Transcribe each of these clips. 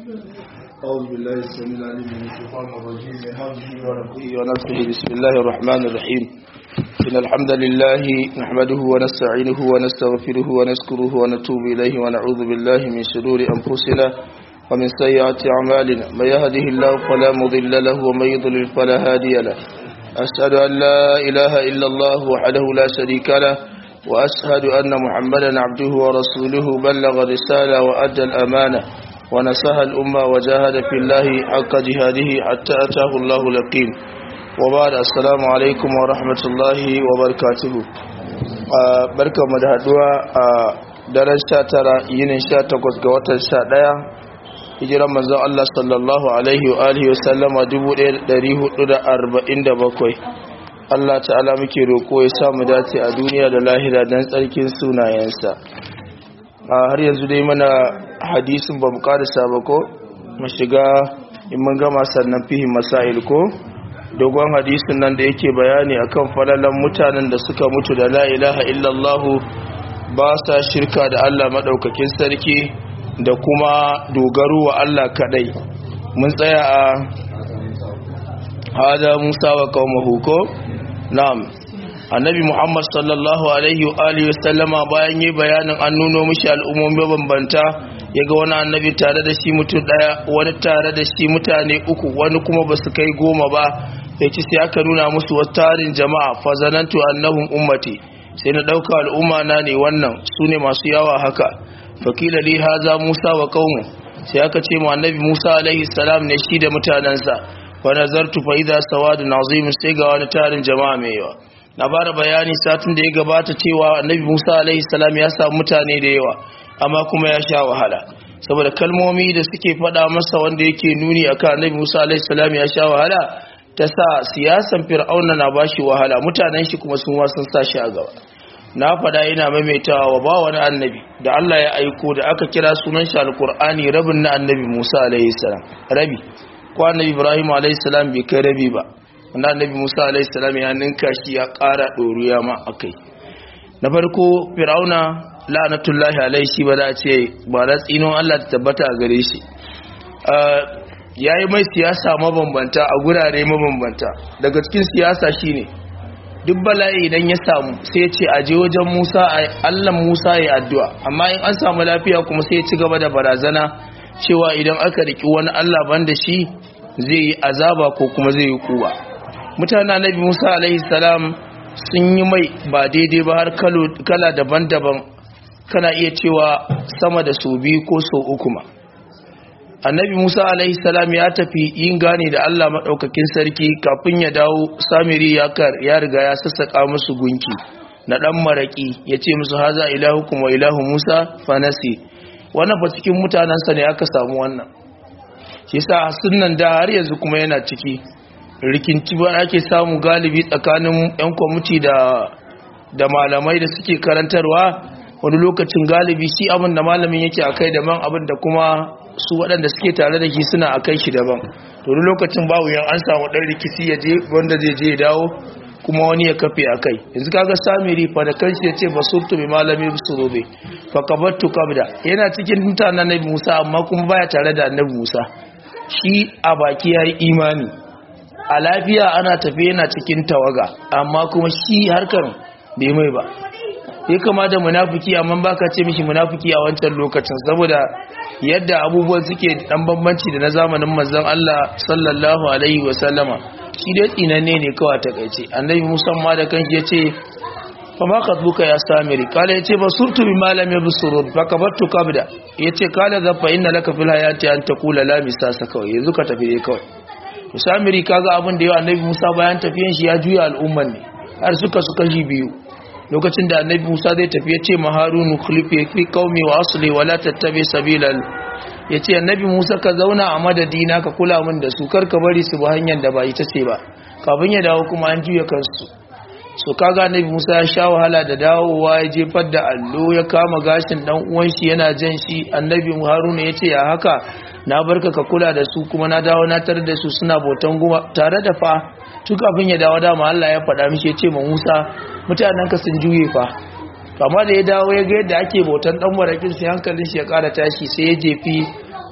أعوذ بالله السميع العليم من الشيطان الرجيم من همزه ونفخه ونفخه بسم الله الرحمن الرحيم إن الحمد لله نحمده ونستعينه ونستغفره ونذكره ونتوب إليه ونعوذ بالله من شرور أنفسنا ومن سيئات أعمالنا من يهده الله فلا مضل له ومن يضلل فلا هادي له أشهد أن لا إله إلا الله وحده لا شريك له وأشهد أن محمدا عبده ورسوله بلغ الرسالة وأدى الأمانة ونصح الأمة وجاهد في الله حق جهاده حتى أتاه الله اليقين وبعد السلام عليكم ورحمة الله وبركاته barka mu da haduwa a daren 19 yinin 18 ga watan 11 hijiran manzon Allah sallallahu alaihi wa alihi wasallama 1447 Allah ta'ala muke roko ya samu dace a duniya da lahira dan tsarkin sunayensa har yanzu dai mana hadisin ba mu karisa ba ko mu shiga in mun gama sannan fihi masail ko dogon hadisin nan da yake bayani akan falalan mutanen da suka mutu da la ilaha illallah ba sa shirka da Allah madaukakin sarki da kuma dogaro wa Allah kadai mun tsaya a hada Musa wa qaumahu ko na'am annabi muhammad sallallahu alaihi wa alihi wasallama bayan yi bayanin an nuno mishi al'ummomi bambanta ya ga wani annabi tare da shi mutum daya wani tare da shi mutane uku wani kuma ba su kai goma ba ya ci sai aka nuna musu wasu tarin jama'a fazanantu annahum ummati sai na ɗauka al'umma na ne wannan su ne masu yawa haka fakila li haza musa wa qaumu sai aka ce mu annabi musa alaihi salam ne shi da mutanensa fa nazartu fa idza sawadun azim sai ga wani tarin jama'a mai yawa na bada bayani satin da ya gabata cewa annabi musa alaihi salam ya samu mutane da yawa amma kuma ya sha wahala saboda kalmomi da suke faɗa masa wanda yake nuni akan annabi musa alaihi salam ya sha wahala ta sa siyasan fir'auna na bashi wahala mutanen shi kuma sun sun sa shi a gaba na faɗa yana maimaitawa wa ba wani annabi da Allah ya aiko da aka kira sunan shi alkur'ani rabin na annabi musa alaihi salam rabi ko annabi ibrahim alaihi salam bai kai rabi ba wanda annabi musa alaihi salam ya ninka shi ya ƙara ɗoriya ma a kai na farko fir'auna la'anatullahi alaihi shi ba za a ce ba da tsinon allah ta tabbata a gare shi ya yi mai siyasa mabambanta a gurare mabambanta daga cikin siyasa shine duk bala'i idan ya samu sai ya ce aje wajen musa allah musa ya addu'a amma in an samu lafiya kuma sai ya ci gaba da barazana cewa idan aka riki wani allah ban da shi zai yi azaba ko kuma zai yi kuwa mutane annabi musa alaihi salam sun yi mai ba daidai ba har kala daban-daban kana iya cewa sama da sau biyu ko sau uku ma annabi musa alaihi salam ya tafi yin gane da allah maɗaukakin sarki kafin ya dawo samiri ya riga ya sassaƙa musu gunki na ɗan maraƙi ya ce musu haza ilahu kuma ilahu musa fanasi wannan fa cikin mutanensa ne aka samu wannan shi sa sunan da har yanzu kuma yana ciki rikinci ba ake samu galibi tsakanin 'yan kwamiti da malamai da suke karantarwa wani lokacin galibi shi abin da malamin yake a kai daban abin da kuma su waɗanda suke tare da shi suna a kai shi daban wani lokacin babu yan an samu ɗan rikici ya je wanda zai je dawo kuma wani ya kafe a kai yanzu kaga samiri fa da kanshi ya ce basurtu bi malami surobe fa kabattu kabda yana cikin mutanen annabi musa amma kuma baya tare da annabi musa shi a baki ya yi imani a lafiya ana tafi yana cikin tawaga amma kuma shi harkar bai mai ba ya kama da munafiki amma baka ce mishi munafiki a wancan lokacin saboda yadda abubuwan suke dan bambanci da na zamanin manzon Allah sallallahu alaihi wa sallama shi dai tsinanne ne kawai ta kaice annabi musamman da kanshi yace fa ma khadbuka ya samiri kala yace basurtu bi malam yabsurun fa kabattu kabda yace kala za fa inna laka fil hayati an taqula la misasa kawai yanzu ka tafi dai kawai to samiri kaga abin da yawa annabi Musa bayan tafiyan shi ya juya al'umman ne har suka suka ji biyu lokacin da annabi Musa zai tafi ya ce ma Harunu khlifi fi qaumi wa asli wa la tattabi sabilal yace annabi Musa ka zauna a madadina ka kula min da su kar ka bari su ba hanyar da ba ita ce ba kafin ya dawo kuma an juya kansu so kaga annabi Musa ya sha wahala da dawowa ya jefar da allo ya kama gashin dan uwan shi yana jan shi annabi Haruna yace ya haka na barka ka kula da su kuma na dawo na tar da su suna bautan guma tare da fa tun kafin ya dawo dama Allah ya faɗa mishi ya ce ma Musa mutanen ka sun juye fa amma da ya dawo ya ga yadda ake bautan dan marakin sai hankalin shi ya ƙara tashi sai ya jefi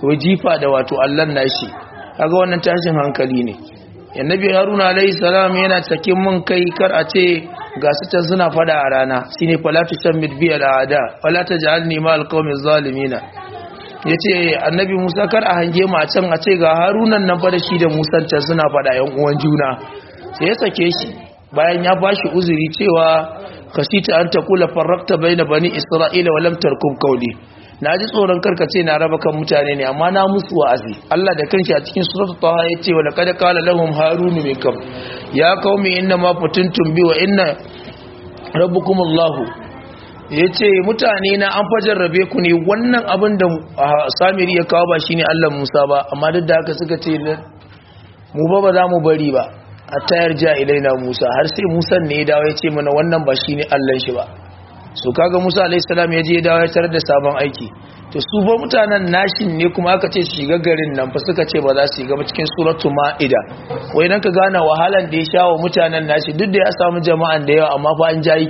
ko jifa da wato Allah nashi kaga wannan tashin hankali ne annabi haruna alayhi salam yana cikin mun kai kar a ce ga su can suna fada a rana shine falatu shammid bi al'ada wala taj'alni ma alqawmi zalimina yace annabi musa kar a hange mu a can a ce ga harunan nan fa da shi da musa can suna fada yan uwan juna sai ya sake shi bayan ya bashi uzuri cewa kasita an taqula farraqta baina bani isra'ila wa lam tarkum qawli na ji tsoron karkace na raba kan mutane ne amma na musu wa'azi Allah da kanshi a cikin suratul taha yace wa laqad qala lahum harunu min kam ya qaumi inna ma fatantum bi wa inna rabbukum Allah yace mutane na an fajarrabe ku ne wannan abin da Samiri ya kawo ba shine Allah Musa ba amma duk da haka suka ce mu ba ba za mu bari ba a tayar ja ilaina Musa har sai Musa ne ya dawo ya ce mana wannan ba shine Allah shi ba so kaga Musa alayhi salam ya je dawo ya tarar da sabon aiki to su ba mutanen nashin ne kuma aka ce su shiga garin nan fa suka ce ba za su shiga ba cikin suratu maida wai nan ka gane wahalan da ya sha wa mutanen nashi duk da ya samu jama'an da yawa amma fa an jayi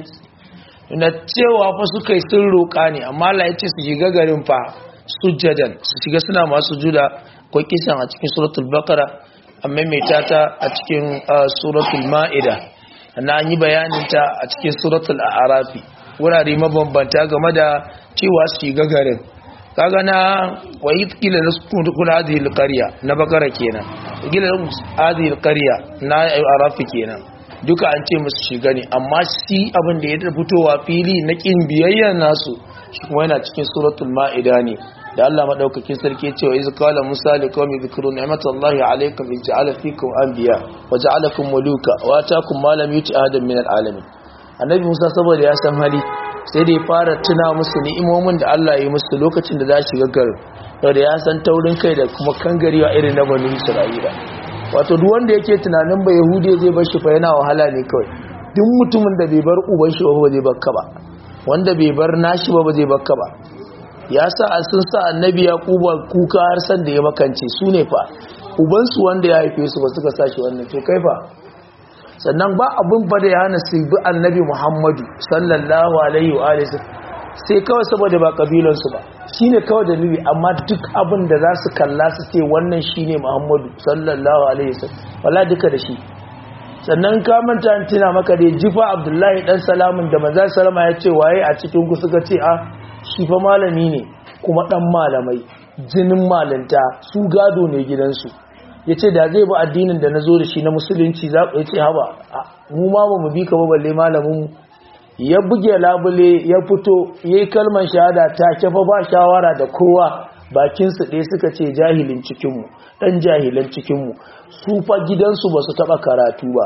na cewa fa suka yi sun roƙa ne amma Allah ya ce su shiga garin fa sujjadan su shiga suna masu juda akwai kisan a cikin suratul baqara amma mai tata a cikin suratul maida na an yi bayanin ta a cikin suratul a'rafi wurare mabambanta game da cewa su shiga garin kaga na wayi kila na kula hadhihi alqarya na bakara kenan kila hadhihi alqarya na arafi kenan duka an ce musu shiga ne amma shi abin da ya fitowa fili na kin biyayya nasu shi kuma yana cikin suratul maida ne da Allah madaukakin sarki ya ce wa iz qala musa liqaumi dhkuru ni'matallahi alaykum iz ja'ala fikum anbiya wa ja'alakum muluka wa ataakum ma lam yuti ahadan min alalamin annabi musa saboda ya san hali sai da ya fara tuna musu ni'imomin da Allah ya yi musu lokacin da za su shiga garin da ya san taurin kai da kuma kangarewa irin na banu isra'ila wato duk wanda yake tunanin ba yahudi zai bar shi fa yana wahala ne kawai duk mutumin da bai bar uban shi ba zai bakka ba wanda bai bar nashi ba ba zai bakka ba ya sa a sun sa annabi ya kuba kuka har san da ya makance su ne fa ubansu wanda ya haife su ba suka sa shi wannan to kai fa sannan ba abin ba da ya hana su bi annabi muhammadu sallallahu alaihi wa alaihi sai kawai saboda ba kabilansu ba shi ne kawai dalili amma duk abin da za su kalla su ce wannan shi ne muhammadu sallallahu alaihi wa wala duka da shi sannan ka manta an tuna maka da jifa abdullahi dan salamun da manzon salama ya ce waye a cikin ku suka ce a shi fa malami ne kuma dan malamai jinin malanta su gado ne gidansu ya ce da zai bi addinin da na zo da shi na musulunci za ku ce haba mu ma ba mu bi ka ba balle malamin ya buge labule ya fito ya yi kalmar shahada ta kafa ba shawara da kowa bakinsu ɗaya suka ce jahilin cikinmu ɗan jahilan cikinmu su fa gidansu ba su taɓa karatu ba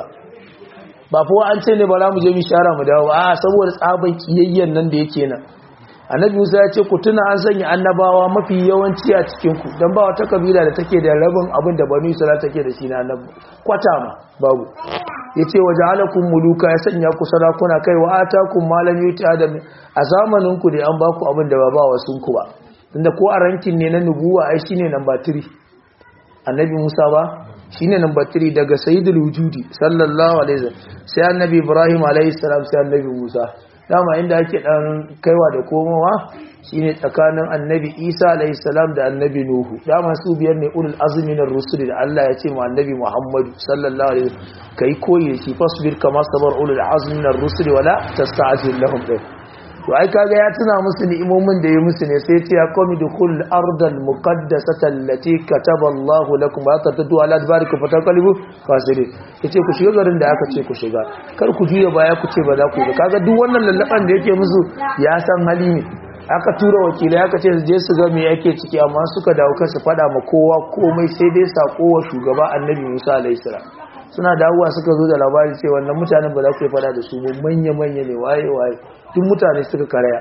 ba fa an ce ne ba za mu je mu shara mu dawo a saboda tsaban kiyayyen nan da yake nan annabi musa ya ce ku tuna an sanya annabawa mafi yawanci a cikinku don ba wata kabila da take da rabin abin da banu isra'ila take da shi na annabi kwata ma babu ya ce waje halakun muluka ya sanya ku sarakuna kai wa atakun malam yuti adam a zamaninku da an ba ku abin da ba ba wasu ku ba tunda ko a rankin ne na nubuwa ai shine namba 3 annabi musa ba shine namba 3 daga sayyidul wujudi sallallahu alaihi wasallam sai annabi ibrahim alaihi salam sai annabi musa dama inda ake dan kaiwa da komowa shine tsakanin annabi Isa alayhi salam da annabi Nuhu dama su biyar ne ulul azmi na rusul da Allah ya ce mu annabi Muhammad sallallahu alaihi wasallam kai koyi shi fasbir kama sabar ulul azmi na rusul wala tasta'jil lahum to ai kaga ya tuna musu ni'imomin da ya musu ne sai ce ya qawmi dukhul ardal muqaddasata allati kataba Allahu lakum wa tatadu ala adbarikum fataqalibu fasirin yace ku shiga garin da aka ce ku shiga kar ku juya baya ku ce ba za ku yi kaga duk wannan lallaban da yake musu ya san hali ne aka tura wakilai aka ce je su ga me yake ciki amma suka dawo kansu fada ma kowa komai sai dai sako wa shugaba annabi Musa alaihi salam suna dawowa suka zo da labari ce wannan mutanen ba za ku yi fada da su ba manya manya ne waye waye duk mutane suka karaya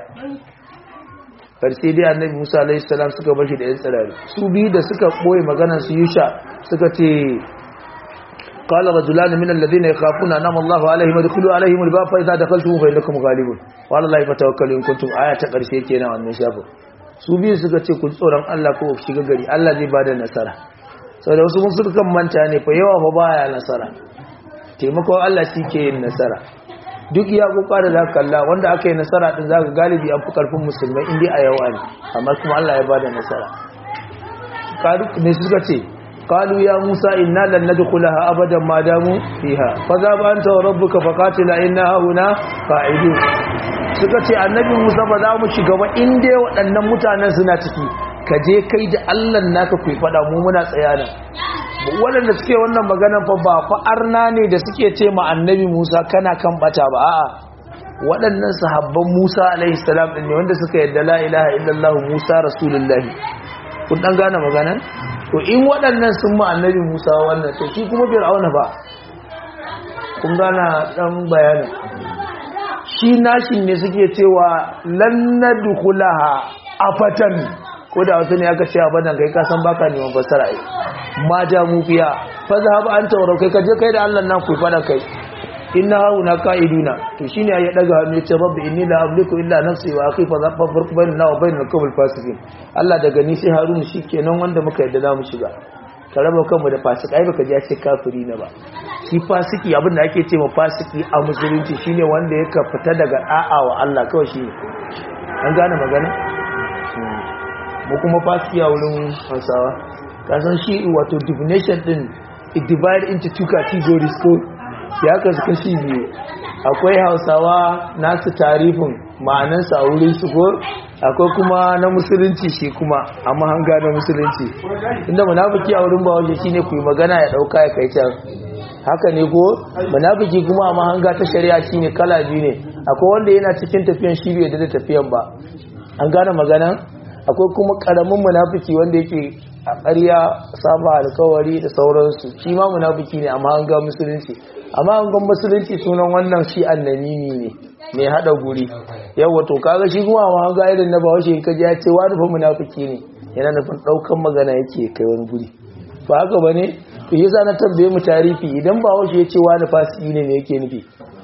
karshe dai annabi Musa alaihi salam suka bashi da yan tsirari su biyu da suka boye maganar su Yusha suka ce qala rajulan min alladhina yakhafuna anama Allahu alaihim adkhulu alaihim albab fa idza dakhaltum fa innakum ghalibun wa ala Allahi fatawakkalu in kuntum aya ta karshe kenan wannan shafin su biyu suka ce kun tsoron Allah ko ku shiga gari Allah zai bada nasara saboda wasu mun suka manta ne fa yawa fa baya nasara taimakon Allah shi ke yin nasara duk ya kuka da zaka kalla wanda aka yi nasara din zaka galibi an fi karfin musulmai in dai a yawa ne amma kuma Allah ya bada nasara ne suka ce qalu ya musa inna lan nadkhulaha abadan ma damu fiha fa za ba anta wa rabbuka faqatila inna hauna qa'idun suka ce annabi musa ba za mu shiga ba in dai waɗannan mutanen suna ciki ka je kai da Allah naka ku fada mu muna tsaya nan waɗanda suke wannan maganan fa ba fa arna ne da suke ce ma annabi musa kana kan bata ba a'a waɗannan sahabban Musa alaihi salam ɗin ne wanda suka yadda la ilaha illallah Musa rasulullahi kun ɗan gane magana to in waɗannan sun ma annabi Musa wannan to shi kuma fir'auna ba kun gana ɗan bayanin shi nashin ne suke cewa lan nadkhulaha afatan ko da wasu ne aka ce abadan kai ka san baka neman fassara ai ma ja mu fiya fa zahab anta wa kai ka je kai da Allah nan ku fada kai inna hauna ka'iduna to shine ya daga hannu yace rabbi inni la amliku illa nafsi wa akhi fa farq bainana wa bainal qawmil fasiqin Allah daga ni sai Harun shikenan wanda muka yadda za mu shiga ka raba kanmu da fasik ai baka ji ya ce kafiri na ba shi fasiki abin da ake ce ma fasiki a musulunci shine wanda ya fita daga da'a wa Allah kawai shine an gane magana mu kuma fasiki a wurin Hausawa kasan shi wato definition din it divide into two categories ko ya kasu kashi biyu akwai hausawa nasu tarifin ma'anansa a wurin su ko akwai kuma na musulunci shi kuma a mahanga na musulunci inda munafiki a wurin bawaje shine ku yi magana ya dauka ya kai can haka ne ko munafiki kuma a mahanga ta shari'a shine kala biyu ne akwai wanda yana cikin tafiyan shi bai da tafiyan ba an gane magana akwai kuma karamin munafiki wanda yake a ƙarya saba alkawari da sauransu shi ma munafiki ne amma an ga musulunci amma an ga musulunci sunan wannan shi annamimi ne mai hada guri yawa to kaga shi kuma amma an ga irin na bawashi in kaji ya ce wani fa munafiki ne yana nufin daukan magana yake kai wani guri ba haka bane to yasa na tambaye mu tarihi idan bawashi ya ce wani fasiki ne me yake nufi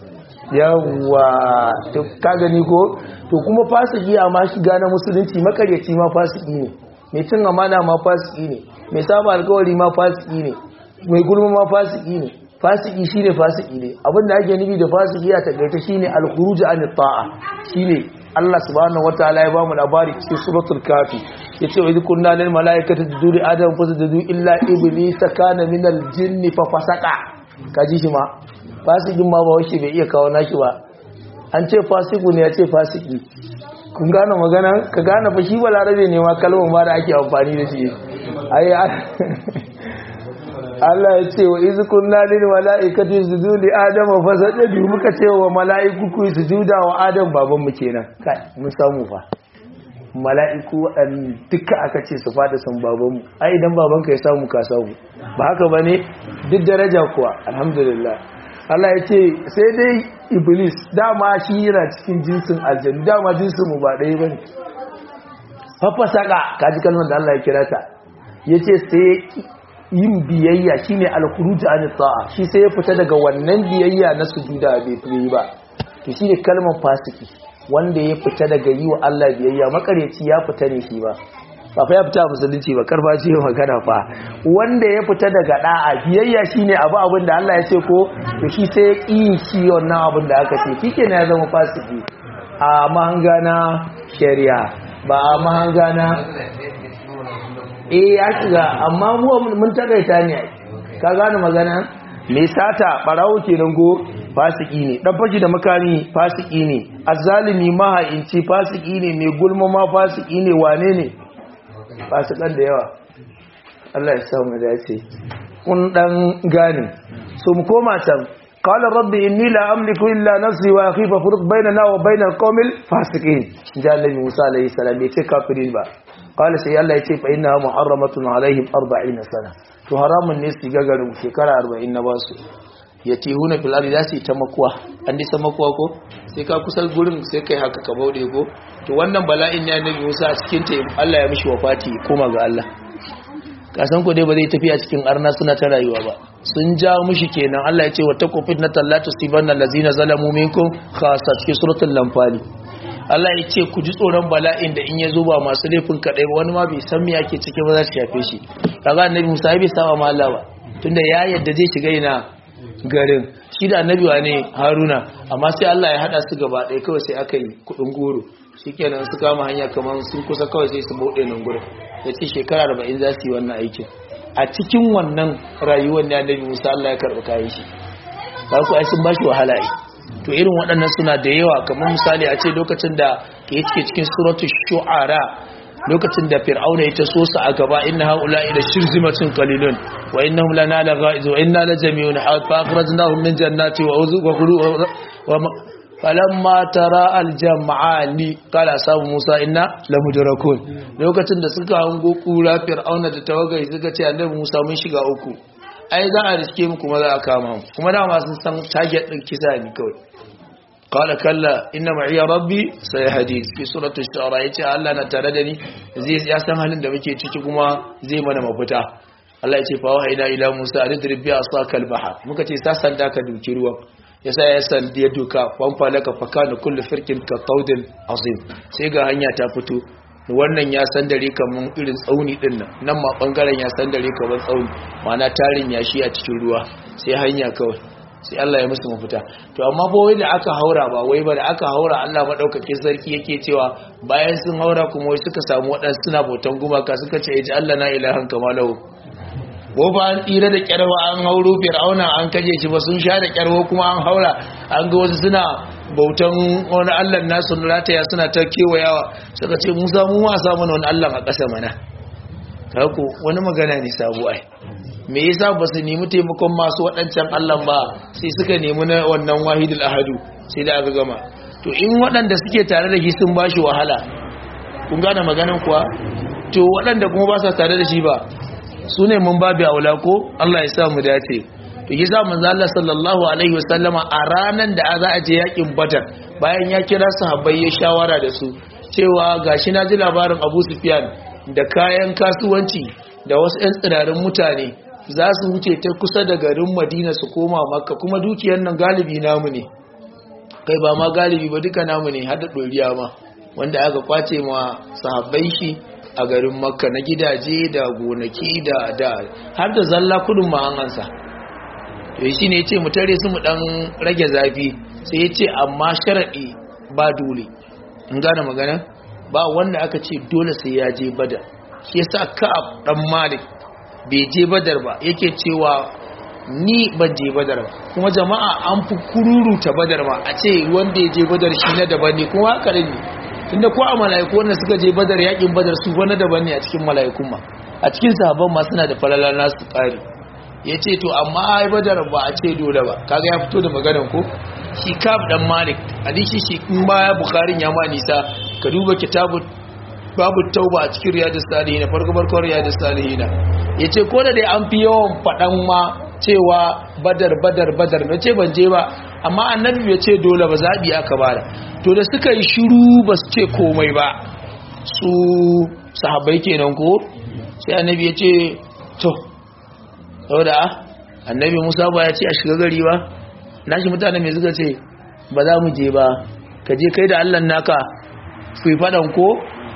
yawa to ka gani ko to kuma fasiki amma shiga na musulunci makaryaci ma fasiki ne mai cin amana ma fasiki ne mai saba alkawari ma fasiki ne mai gulma ma fasiki ne fasiki shine fasiki ne abinda ake nufi da fasiki a takaita shine al-khuruj an ta'a shine Allah subhanahu wataala ya bamu labari cikin suratul kafi yace wa idh kunna lil malaikati tasjudu li adam fasjudu illa iblisa kana min al-jinni fa fasaqa kaji shi ma fasikin ma ba shi bai iya kawo nashi ba an ce fasiku ne ya ce fasiki kun gane magana ka gane fa shi balarabe ne ma kalmar ma da ake amfani da shi ai Allah ya ce wa iz kunna lil malaikati sujudu li adam fa sajadu muka ce wa malaiku ku sujuda wa adam baban mu kenan kai mun samu fa mala'iku waɗannan duka aka ce su fada sun babanmu ai idan babanka ya samu ka samu ba haka ba ne duk daraja kuwa alhamdulillah Allah ya ce sai dai iblis dama shi yana cikin jinsin aljanu dama jinsin mu ba ɗaya ba ne fafasaka kaji kalmar da Allah ya kira ta ya ce sai yin biyayya shine alkhuruj an ta'a shi sai ya fita daga wannan biyayya na sujuda bai fi ba to shine kalmar fasiki wanda ya fita daga yi wa Allah biyayya makareci ya fita ne shi ba ba fa ya fita musulunci ba karfa ce magana fa wanda ya fita daga da'a biyayya shine abu abin da Allah ya ce ko to shi sai ya ƙi shi wannan abin da aka ce kike ne ya zama fasiki a mahanga na shari'a ba a mahanga na eh ya shiga amma mu mun tagaita ne ka gane magana me sata barawo kenan go fasiki ne dan fashi da makami fasiki ne azzalimi maha'inci fasiki ne mai gulma ma fasiki ne wane ne fasikan da yawa Allah ya sa mu dace kun dan gane so mu koma can qala rabbi inni la amliku illa nafsi wa akhi fa furq bainana wa bainal qawmil fasiqin jalla Musa alayhi salam yace kafirin ba qala sai Allah yace fa inna muharramatun alaihim 40 sana to haramun ne su gagarin shekara 40 na basu ya tehuna fil ardi zasu ta makuwa an disa makuwa ko sai ka kusar gurin sai kai haka ka baude ko to wannan bala'in ya nabi Musa a cikin ta Allah ya mishi wafati koma ga Allah ka san ko dai ba zai tafi a cikin arna suna ta rayuwa ba sun ja mishi kenan Allah ya ce wa taqu fitnatan la tusibanna allazina zalamu minkum khassa cikin suratul lamfali Allah ya ce ku ji tsoron bala'in da in ya zo ba masu laifin kadai ba wani ma bai san me yake ciki ba za su shafe shi kaga annabi Musa bai saba ma Allah ba tunda ya yadda zai shiga ina garin shi da annabi ne haruna amma sai Allah ya hada su gaba ɗaya kawai sai aka yi kudin goro shikenan su kama hanya kamar sun kusa kawai sai su bude nan gurin yace shekara 40 za su yi wannan aikin a cikin wannan rayuwar ne annabi Musa Allah ya karɓi kayan shi ba ku ai sun bashi wahala ai to irin waɗannan suna da yawa kamar misali a ce lokacin da ke yake cikin suratul shu'ara lokacin da fir'auna ya taso su a gaba inna haula ila shirzimatin qalilun wa innahum lana lagha'iz wa inna la jami'un fa akhrajnahum min jannati wa uzu wa khulu wa falamma tara aljam'ani qala sabu musa inna lamudrakun lokacin da suka hango kura fir'auna da tawagai suka ce annabi musa mun shiga uku ai za a riske mu kuma za a kama mu kuma dama sun san target din kisa ne kawai qala kalla inna ma'iya rabbi sayahdi fi surati ash-shu'ara yace Allah na tare da ni zai ya san halin da muke ciki kuma zai mana mafita Allah yace fa wahayna ila Musa adrib bi asaka al-bahr muka ce sa sanda ka duki ruwan yasa ya san ya duka fanfa laka fakana kullu firkin ka tawdin azim sai ga hanya ta fito wannan ya san dare kaman irin tsauni din nan nan ma bangaren ya san dare kaman tsauni mana tarin yashi a cikin ruwa sai hanya kawai sai Allah ya musu mafita to amma ba wai da aka haura ba wai ba da aka haura Allah madaukakin sarki yake cewa bayan sun haura kuma wai suka samu waɗansu suna bautan gumaka suka ce iji Allah na ilahan kamalahu ko ba an tsira da kyarwa an hauro fir'auna an kaje shi ba sun sha da kyarwa kuma an haura an ga wasu suna bautan wani Allah nasu rataya suna ta kewayawa suka ce Musa mu ma samu wani Allah a ƙasa mana kako wani magana ne sabu ai me yasa ba su nemi taimakon masu waɗancan Allah ba sai suka nemi na wannan wahidul ahadu sai da aka gama to in waɗanda suke tare da shi sun ba shi wahala kun gane maganan kuwa to waɗanda kuma ba sa tare da shi ba su ne mun babu aula ko Allah ya sa mu dace to yasa manzo Allah sallallahu alaihi wasallama a ranan da za a je yakin Badar bayan ya kira sahabbai ya shawara da su cewa gashi na ji labarin Abu Sufyan da kayan kasuwanci da wasu 'yan tsirarin mutane za su wuce ta kusa da garin madina su koma makka kuma dukiyar nan galibi namu ne kai ba ma galibi ba duka namu ne hada ɗoriya ma wanda aka kwace ma sahabbai shi a garin makka na gidaje da gonaki da da har da zalla kudin ma an ansa to shi ne ya ce mu tare su mu dan rage zafi sai ya ce amma sharaɗi ba dole in gane magana ba wanda aka ce dole sai ya je badar shi yasa ka'ab dan malik bai je badar ba yake cewa ni ban je badar ba kuma jama'a an fi kururuta badar ma a ce wanda ya je badar shi na daban ne kuma haka ne tunda ko a mala'iku wanda suka je badar yakin badar su wani daban ne a cikin mala'ikun ma a cikin sahabban ma suna da falala nasu kare ya ce to amma ai badar ba a ce dole ba kaga ya fito da maganan ko shi kaf dan malik hadisi shi in baya bukharin ya ma nisa ka duba kitabut babu tauba a cikin riyadus salihin farko farko riyadus salihin yace ko da dai an fi yawan fadan ma cewa badar badar badar na ce ban je ba amma annabi ya ce dole ba zabi aka bada to da suka yi shiru ba su ce komai ba su sahabbai kenan ko sai annabi ya ce to saboda annabi Musa ba ya ce a shiga gari ba nashi mutane mai suka ce ba za mu je ba ka je kai da Allah naka ku yi fadan ko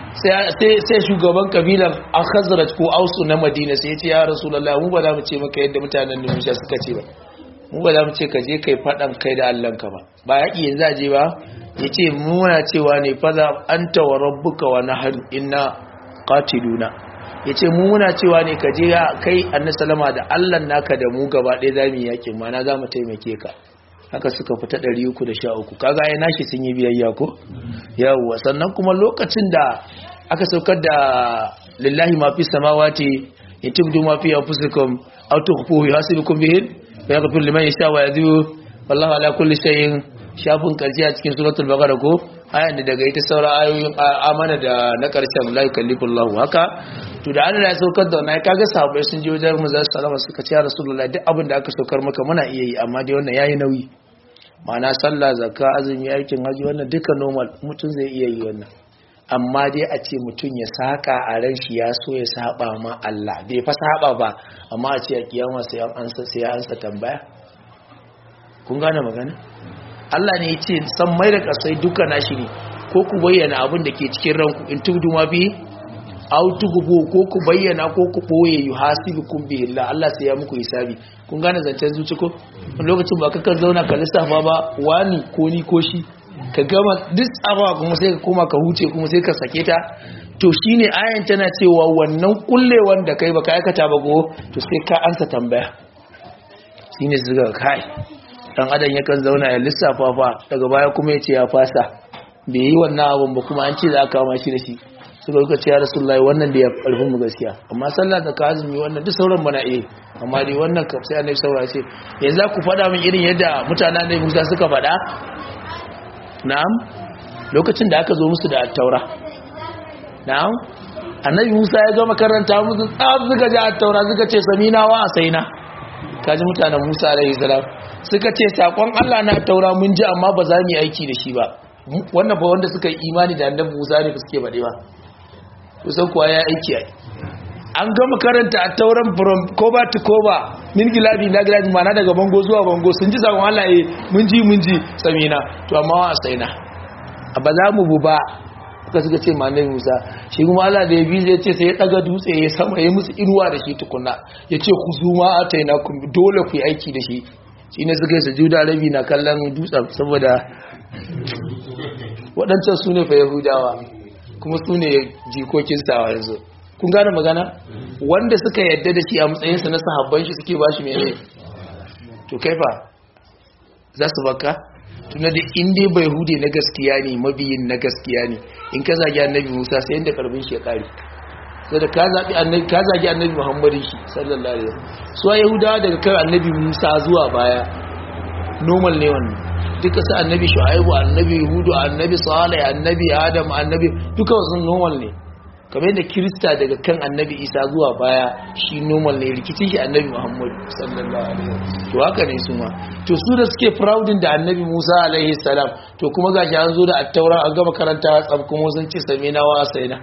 sai shugaban kabilar a khazraj ko ausu na madina sai ya ce ya rasulullah mu ba za mu ce maka yadda mutanen da musha suka ce ba mu ba za mu ce ka je kai fadan kai da allanka ba ba yaƙi yanzu a je ba ya ce muna cewa ne faza anta wa rabbuka wa nahar inna qatiluna ya ce mu muna cewa ne ka je kai annabi salama da allan naka da mu gaba ɗaya za mu yi yaƙin mana za mu taimake ka haka suka fita 313 kaga ai nashi sun yi biyayya ko yawwa sannan kuma lokacin da aka saukar da lillahi ma fi samawati in tubdu ma fi anfusikum aw tukhfuhu yuhasibukum bihi wa yaghfir liman yasha wa yadhu wallahu ala kulli shay'in shafin karshe a cikin suratul baqara ko ayan da daga ita saura ayoyin amana da na karshen la yukallifullahu haka to da Allah ya saukar da wannan kaga sahabbai sun je wajen manzo sallama suka ce ya rasulullahi duk abin da aka saukar maka muna iya yi amma dai wannan yayi nauyi ma'ana sallah zakka azumi aikin haji wannan duka normal mutum zai iya yi wannan amma dai a ce mutum ya saka a ran shi ya so ya saba ma Allah bai fa saba ba amma a ce a kiyama sai an ansa sai ya ansa tambaya kun gane magana Allah ne ya ce san mai da kasai duka nashi ne ko ku bayyana abin da ke cikin ranku in tubdu ma bi aw tughbu ko ku bayyana ko ku boye yuhasibukum bi Allah Allah sai ya muku hisabi kun gane zancen zuci ko lokacin ba kakan zauna ka lissafa ba wani ko ni ko shi ka gama duk tsabawa kuma sai ka koma ka huce kuma sai ka sake ta to shine ayan tana cewa wannan kullewan da kai baka aikata ba go to sai ka ansa tambaya shine zuga kai dan adam yakan zauna ya lissafa fa daga baya kuma ya ce ya fasa bai yi wannan abun ba kuma an ce za a kama shi da shi suka suka ce ya rasulullahi wannan da ya karfin mu gaskiya amma sallah da azumi wannan duk sauran bana iya amma dai wannan kam sai annabi saura ce yanzu ku faɗa min irin yadda mutanen annabi Musa suka faɗa na'am lokacin da aka zo musu da attaura na'am annabi Musa ya gama karanta musu tsaf suka ji attaura suka ce samina wa asaina kaji mutanen Musa alaihi salam suka ce sakon Allah na taura mun ji amma ba za mu yi aiki da shi ba wannan ba wanda suka yi imani da annabi Musa ne suke bade ba kusan kuwa ya aiki ai an gama karanta a tauran from cover to cover min gilabi na gilabi mana daga bango zuwa bango sun ji sakon Allah eh mun ji mun ji samina to amma wa saina a ba za mu bu ba suka suka ce manai Musa shi kuma Allah da ya bi zai ce sai ya daga dutse ya sama ya musu inuwa da shi tukunna ya ce ku zuma ataina ku dole ku yi aiki da shi shi ne suka yi sujuda rabi na kallon dutsen saboda waɗancan su ne fa yahudawa kuma su ne jikokin sawa yanzu kun gane magana wanda suka yadda da shi a matsayinsa na sahabban shi suke ba shi mene to kaifa za su baka tuna da inda bai hude na gaskiya ne mabiyin na gaskiya ne in ka zagi annabi musa sai inda karbin shi ya kare sai da ka zaɓi annabi ka zagi annabi muhammadin shi sallallahu alaihi wasallam su yahudawa daga kan annabi musa zuwa baya normal ne wannan duka su annabi shu'aibu annabi hudu annabi salih annabi adam annabi duka wasu normal ne kamar yadda kirista daga kan annabi isa zuwa baya shi normal ne rikicin shi annabi muhammad sallallahu alaihi wasallam to haka ne su ma to su da suke proudin da annabi musa alaihi salam to kuma gashi an zo da attaura an gama karanta tsab kuma sun ce samina wa asaina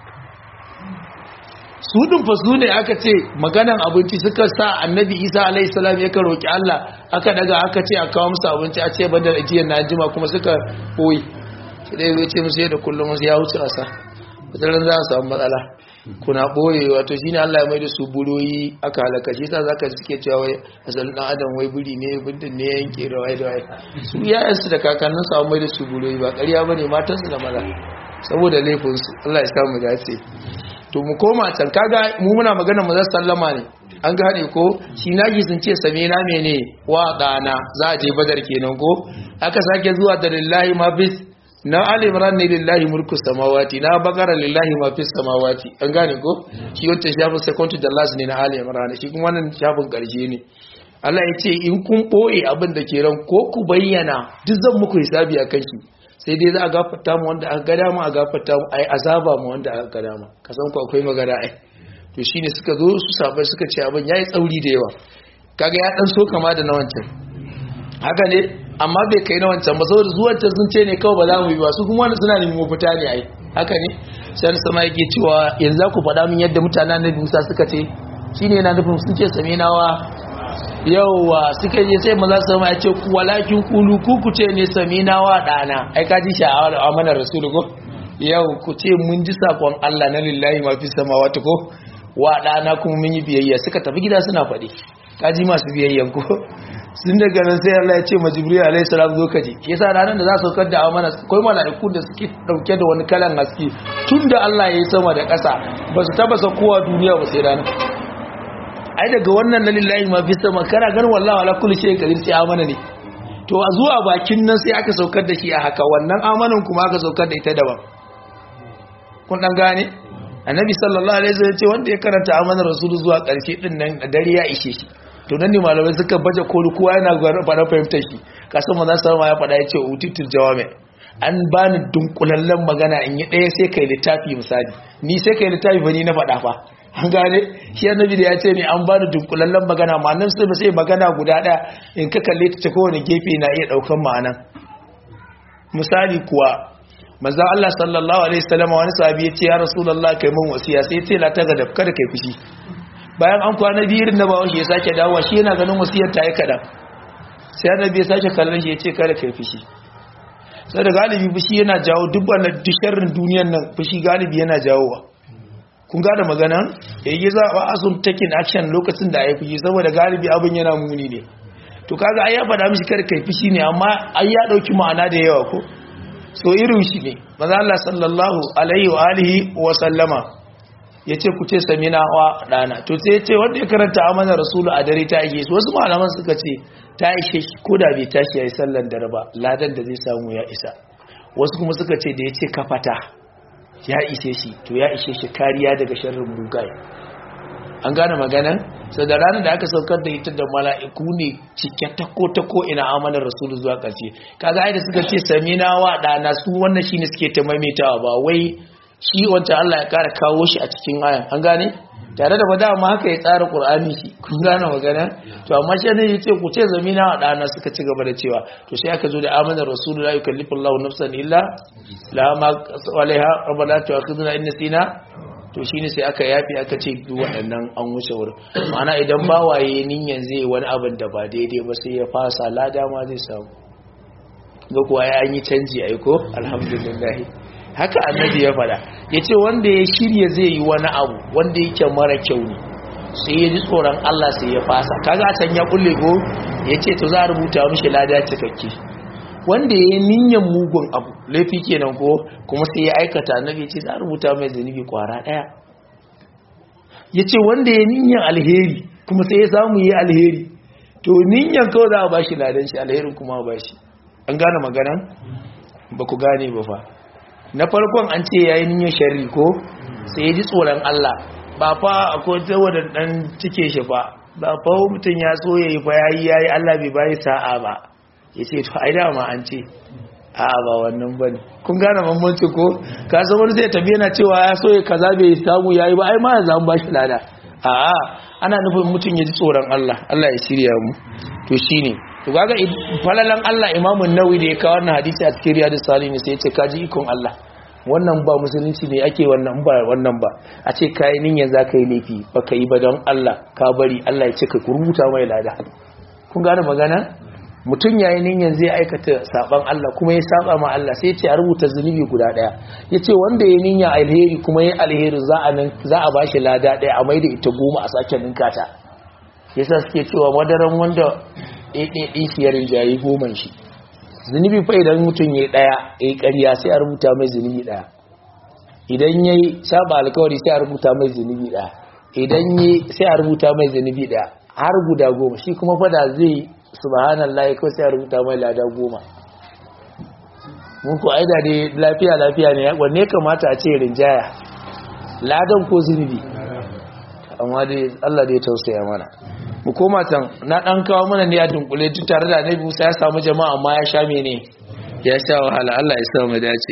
su din fa su ne aka ce maganan abinci suka sa annabi isa alaihi salam ya roki Allah aka daga aka ce a kawo musu abinci a ce bandar ajiyar na jima kuma suka koyi shi dai zai ce musu yadda kullum ya wuce asa wataran za a samu matsala kuna ɓoye wato shi ne Allah ya mai da su buroyi aka halaka shi ta zaka suke cewa wai asalin ɗan adam wai buri ne bindin ne yanke da wai da wai su yayansu da kakannin su mai da su buroyi ba ƙarya ba ne matansu da maza saboda laifinsu Allah ya samu dace to mu koma can kaga mu muna magana mu sallama ne an gane ko shi nagi sun ce same na mene wa dana za a je badar kenan ko aka sake zuwa da lillahi ma bis na alimran ne lillahi mulku samawati na bagara lillahi ma fis samawati an gane ko shi wancan shafin second to the last ne na alimran shi kuma wannan shafin karshe ne Allah ya ce in kun boye abin da ke ran ko ku bayyana duk zan muku hisabi akan shi sai dai za a gafarta mu wanda aka gada mu a gafarta mu ai azaba mu wanda aka gada mu ka san ku akwai magana ai to shine suka zo su sabai suka ce abin yayi tsauri da yawa kaga ya dan so kama da na wancan haka ne amma bai kai na wancan ba saboda zuwan can sun ce ne kawai ba za mu yi ba su kuma suna neman mafita ne ai haka ne sai sama yake cewa yanzu ku faɗa min yadda mutanen Nabi Musa suka ce shine yana nufin sun ce same nawa yauwa suka je sai maza su ya ce walakin kulu ku ku ce ne samina wa dana ai ka ji sha'awar amanar rasulu ko yau ku ce mun ji sakon Allah na lillahi ma fi samawati ko wa dana kuma mun yi biyayya suka tafi gida suna faɗi ka ji masu biyayyan ko sun daga nan sai Allah ya ce ma Jibril alaihi salam zo ka je yasa ranar da za su saukar da amana akwai mala'iku da suke dauke da wani kalan haske tunda Allah ya yi sama da ƙasa ba su tabasa kowa duniya ba sai ranar ai daga wannan na lillahi ma fi sama kana ganin wallahi ala kulli shay kadir sai amana ne to a zuwa bakin nan sai aka saukar da shi a haka wannan amanan kuma aka saukar da ita daban kun dan gane annabi sallallahu alaihi wasallam ce wanda ya karanta amanar rasul zuwa karshe din nan dare ya ishe shi to nan ne malamai suka baje koli kowa yana fara fahimtar shi kasan manzo sallallahu ya faɗa ya ce utitul jawami an bani dunkulallen magana in yi ɗaya sai kai littafi misali ni sai kai littafi ba ni na faɗa fa an gane shi annabi da ya ce ne an bani dunkulallen magana ma'anar sai sai magana guda ɗaya in ka kalle ta kowane gefe na iya ɗaukan ma'anan misali kuwa manzo Allah sallallahu alaihi wasallam wani sahabi ya ce ya rasulullah kai mun wasiya sai ya ce la ta ga kada kai fushi bayan an kwana biyu na bawo shi ya sake dawowa shi yana ganin wasiyar ta yi kadan sai annabi ya sake kallon shi ya ce kada kai fushi sai da galibi fushi yana jawo duk wannan disharrin duniyar nan fushi galibi yana jawowa kun gane maganan yayi za a asun taking action lokacin da ya fushi saboda galibi abin yana muni ne to kaga ai ya faɗa mishi kada kai fushi ne amma ai ya dauki ma'ana da yawa ko so irin shi ne maza Allah sallallahu alaihi wa alihi wa sallama ya ce ku ce samina wa ɗana to sai ya ce wanda ya karanta amana rasulu a dare ta ishe su wasu malaman suka ce ta ishe shi ko da bai tashi ya yi sallan dare ba ladan da zai samu ya isa wasu kuma suka ce da ya ce kafata ya ishe shi to ya ishe shi kariya daga sharrin mugaye an gane maganan sau da ranar da aka saukar da ita da mala'iku ne cike ta ko ta ko ina amanar rasulu zuwa ƙarshe kaga ai da suka ce samina wa ɗana su wannan shine suke ta maimaitawa ba wai shi wancan Allah ya kara kawo shi a cikin ayan an gane tare da bada ma haka ya tsara Qur'ani shi kun gane magana to amma shi ne yace ku ce zamina wa dana suka ci gaba da cewa to sai aka zo da amana rasulullahi yukallifu Allahu nafsan illa la ma alaiha rabbana tu'akhiduna in nasina to shine sai aka yafi aka ce duk waɗannan an wuce wurin ma'ana idan bawaye ninyan zai wani abin da ba daidai ba sai ya fasa lada ma zai samu ga kuwa ya yi canji aiko alhamdulillah haka annabi ya fada ya ce wanda ya shirya zai yi wani abu wanda yake mara kyau ne sai ya ji tsoron Allah sai ya fasa kaga can ya kulle ko ya ce to za a rubuta mishi lada cikakke wanda ya yi niyyar mugun abu laifi kenan ko kuma sai ya aikata annabi ya ce za a rubuta mai zunubi kwara daya ya ce wanda ya niyyar alheri kuma sai ya samu yi alheri to niyyar kawai za a bashi ladan shi alherin kuma ba shi an gane maganan ba ku gane ba fa na farkon an ce yayi niyyar sharri ko sai ya ji tsoron Allah ba fa akwai tawadar dan cike shi fa ba fa mutum ya so yayi fa yayi yayi Allah bai bai sa'a ba yace to ai dama an ce a ba wannan bane kun gane bambanci ko ka san wani zai tabi yana cewa ya so ya kaza bai samu yayi ba ai ma ya zama bashi lada a a ana nufin mutum ya ji tsoron Allah Allah ya shirya mu to shine to kaga falalan Allah Imam Nawawi da ya kawo wannan hadisi a cikin Riyadus Salihin sai ya ce kaji ikon Allah wannan ba musulunci ne ake wannan ba wannan ba a ce kai niyyar zaka yi laifi baka yi ba don Allah ka bari Allah ya ce ka rubuta mai lada kun gane magana mutum yayin niyyar zai aikata saban Allah kuma ya saba ma Allah sai ya ce a rubuta zunubi guda daya yace wanda ya niyya alheri kuma ya alheri za a nan za a bashi lada daya a maida ita goma a sake ninka ta yasa suke cewa madaran wanda ɗaiɗaiɗin shi ya rinjaye goman shi zunubi fa idan mutum ya ɗaya ya yi ƙarya sai a rubuta mai zunubi ɗaya idan ya yi saba alkawari sai a rubuta mai zunubi ɗaya idan ya sai a rubuta mai zunubi ɗaya har guda goma shi kuma fada zai subhanallah kawai sai a rubuta mai lada goma mun ku aida dai lafiya lafiya ne wanne kamata a ce rinjaya ladan ko zunubi amma dai Allah dai tausaya mana mu koma can na dan kawo mana ne a dunkule duk tare da Annabi Musa ya samu jama'a amma ya sha mene ya sha wahala Allah ya sa mu dace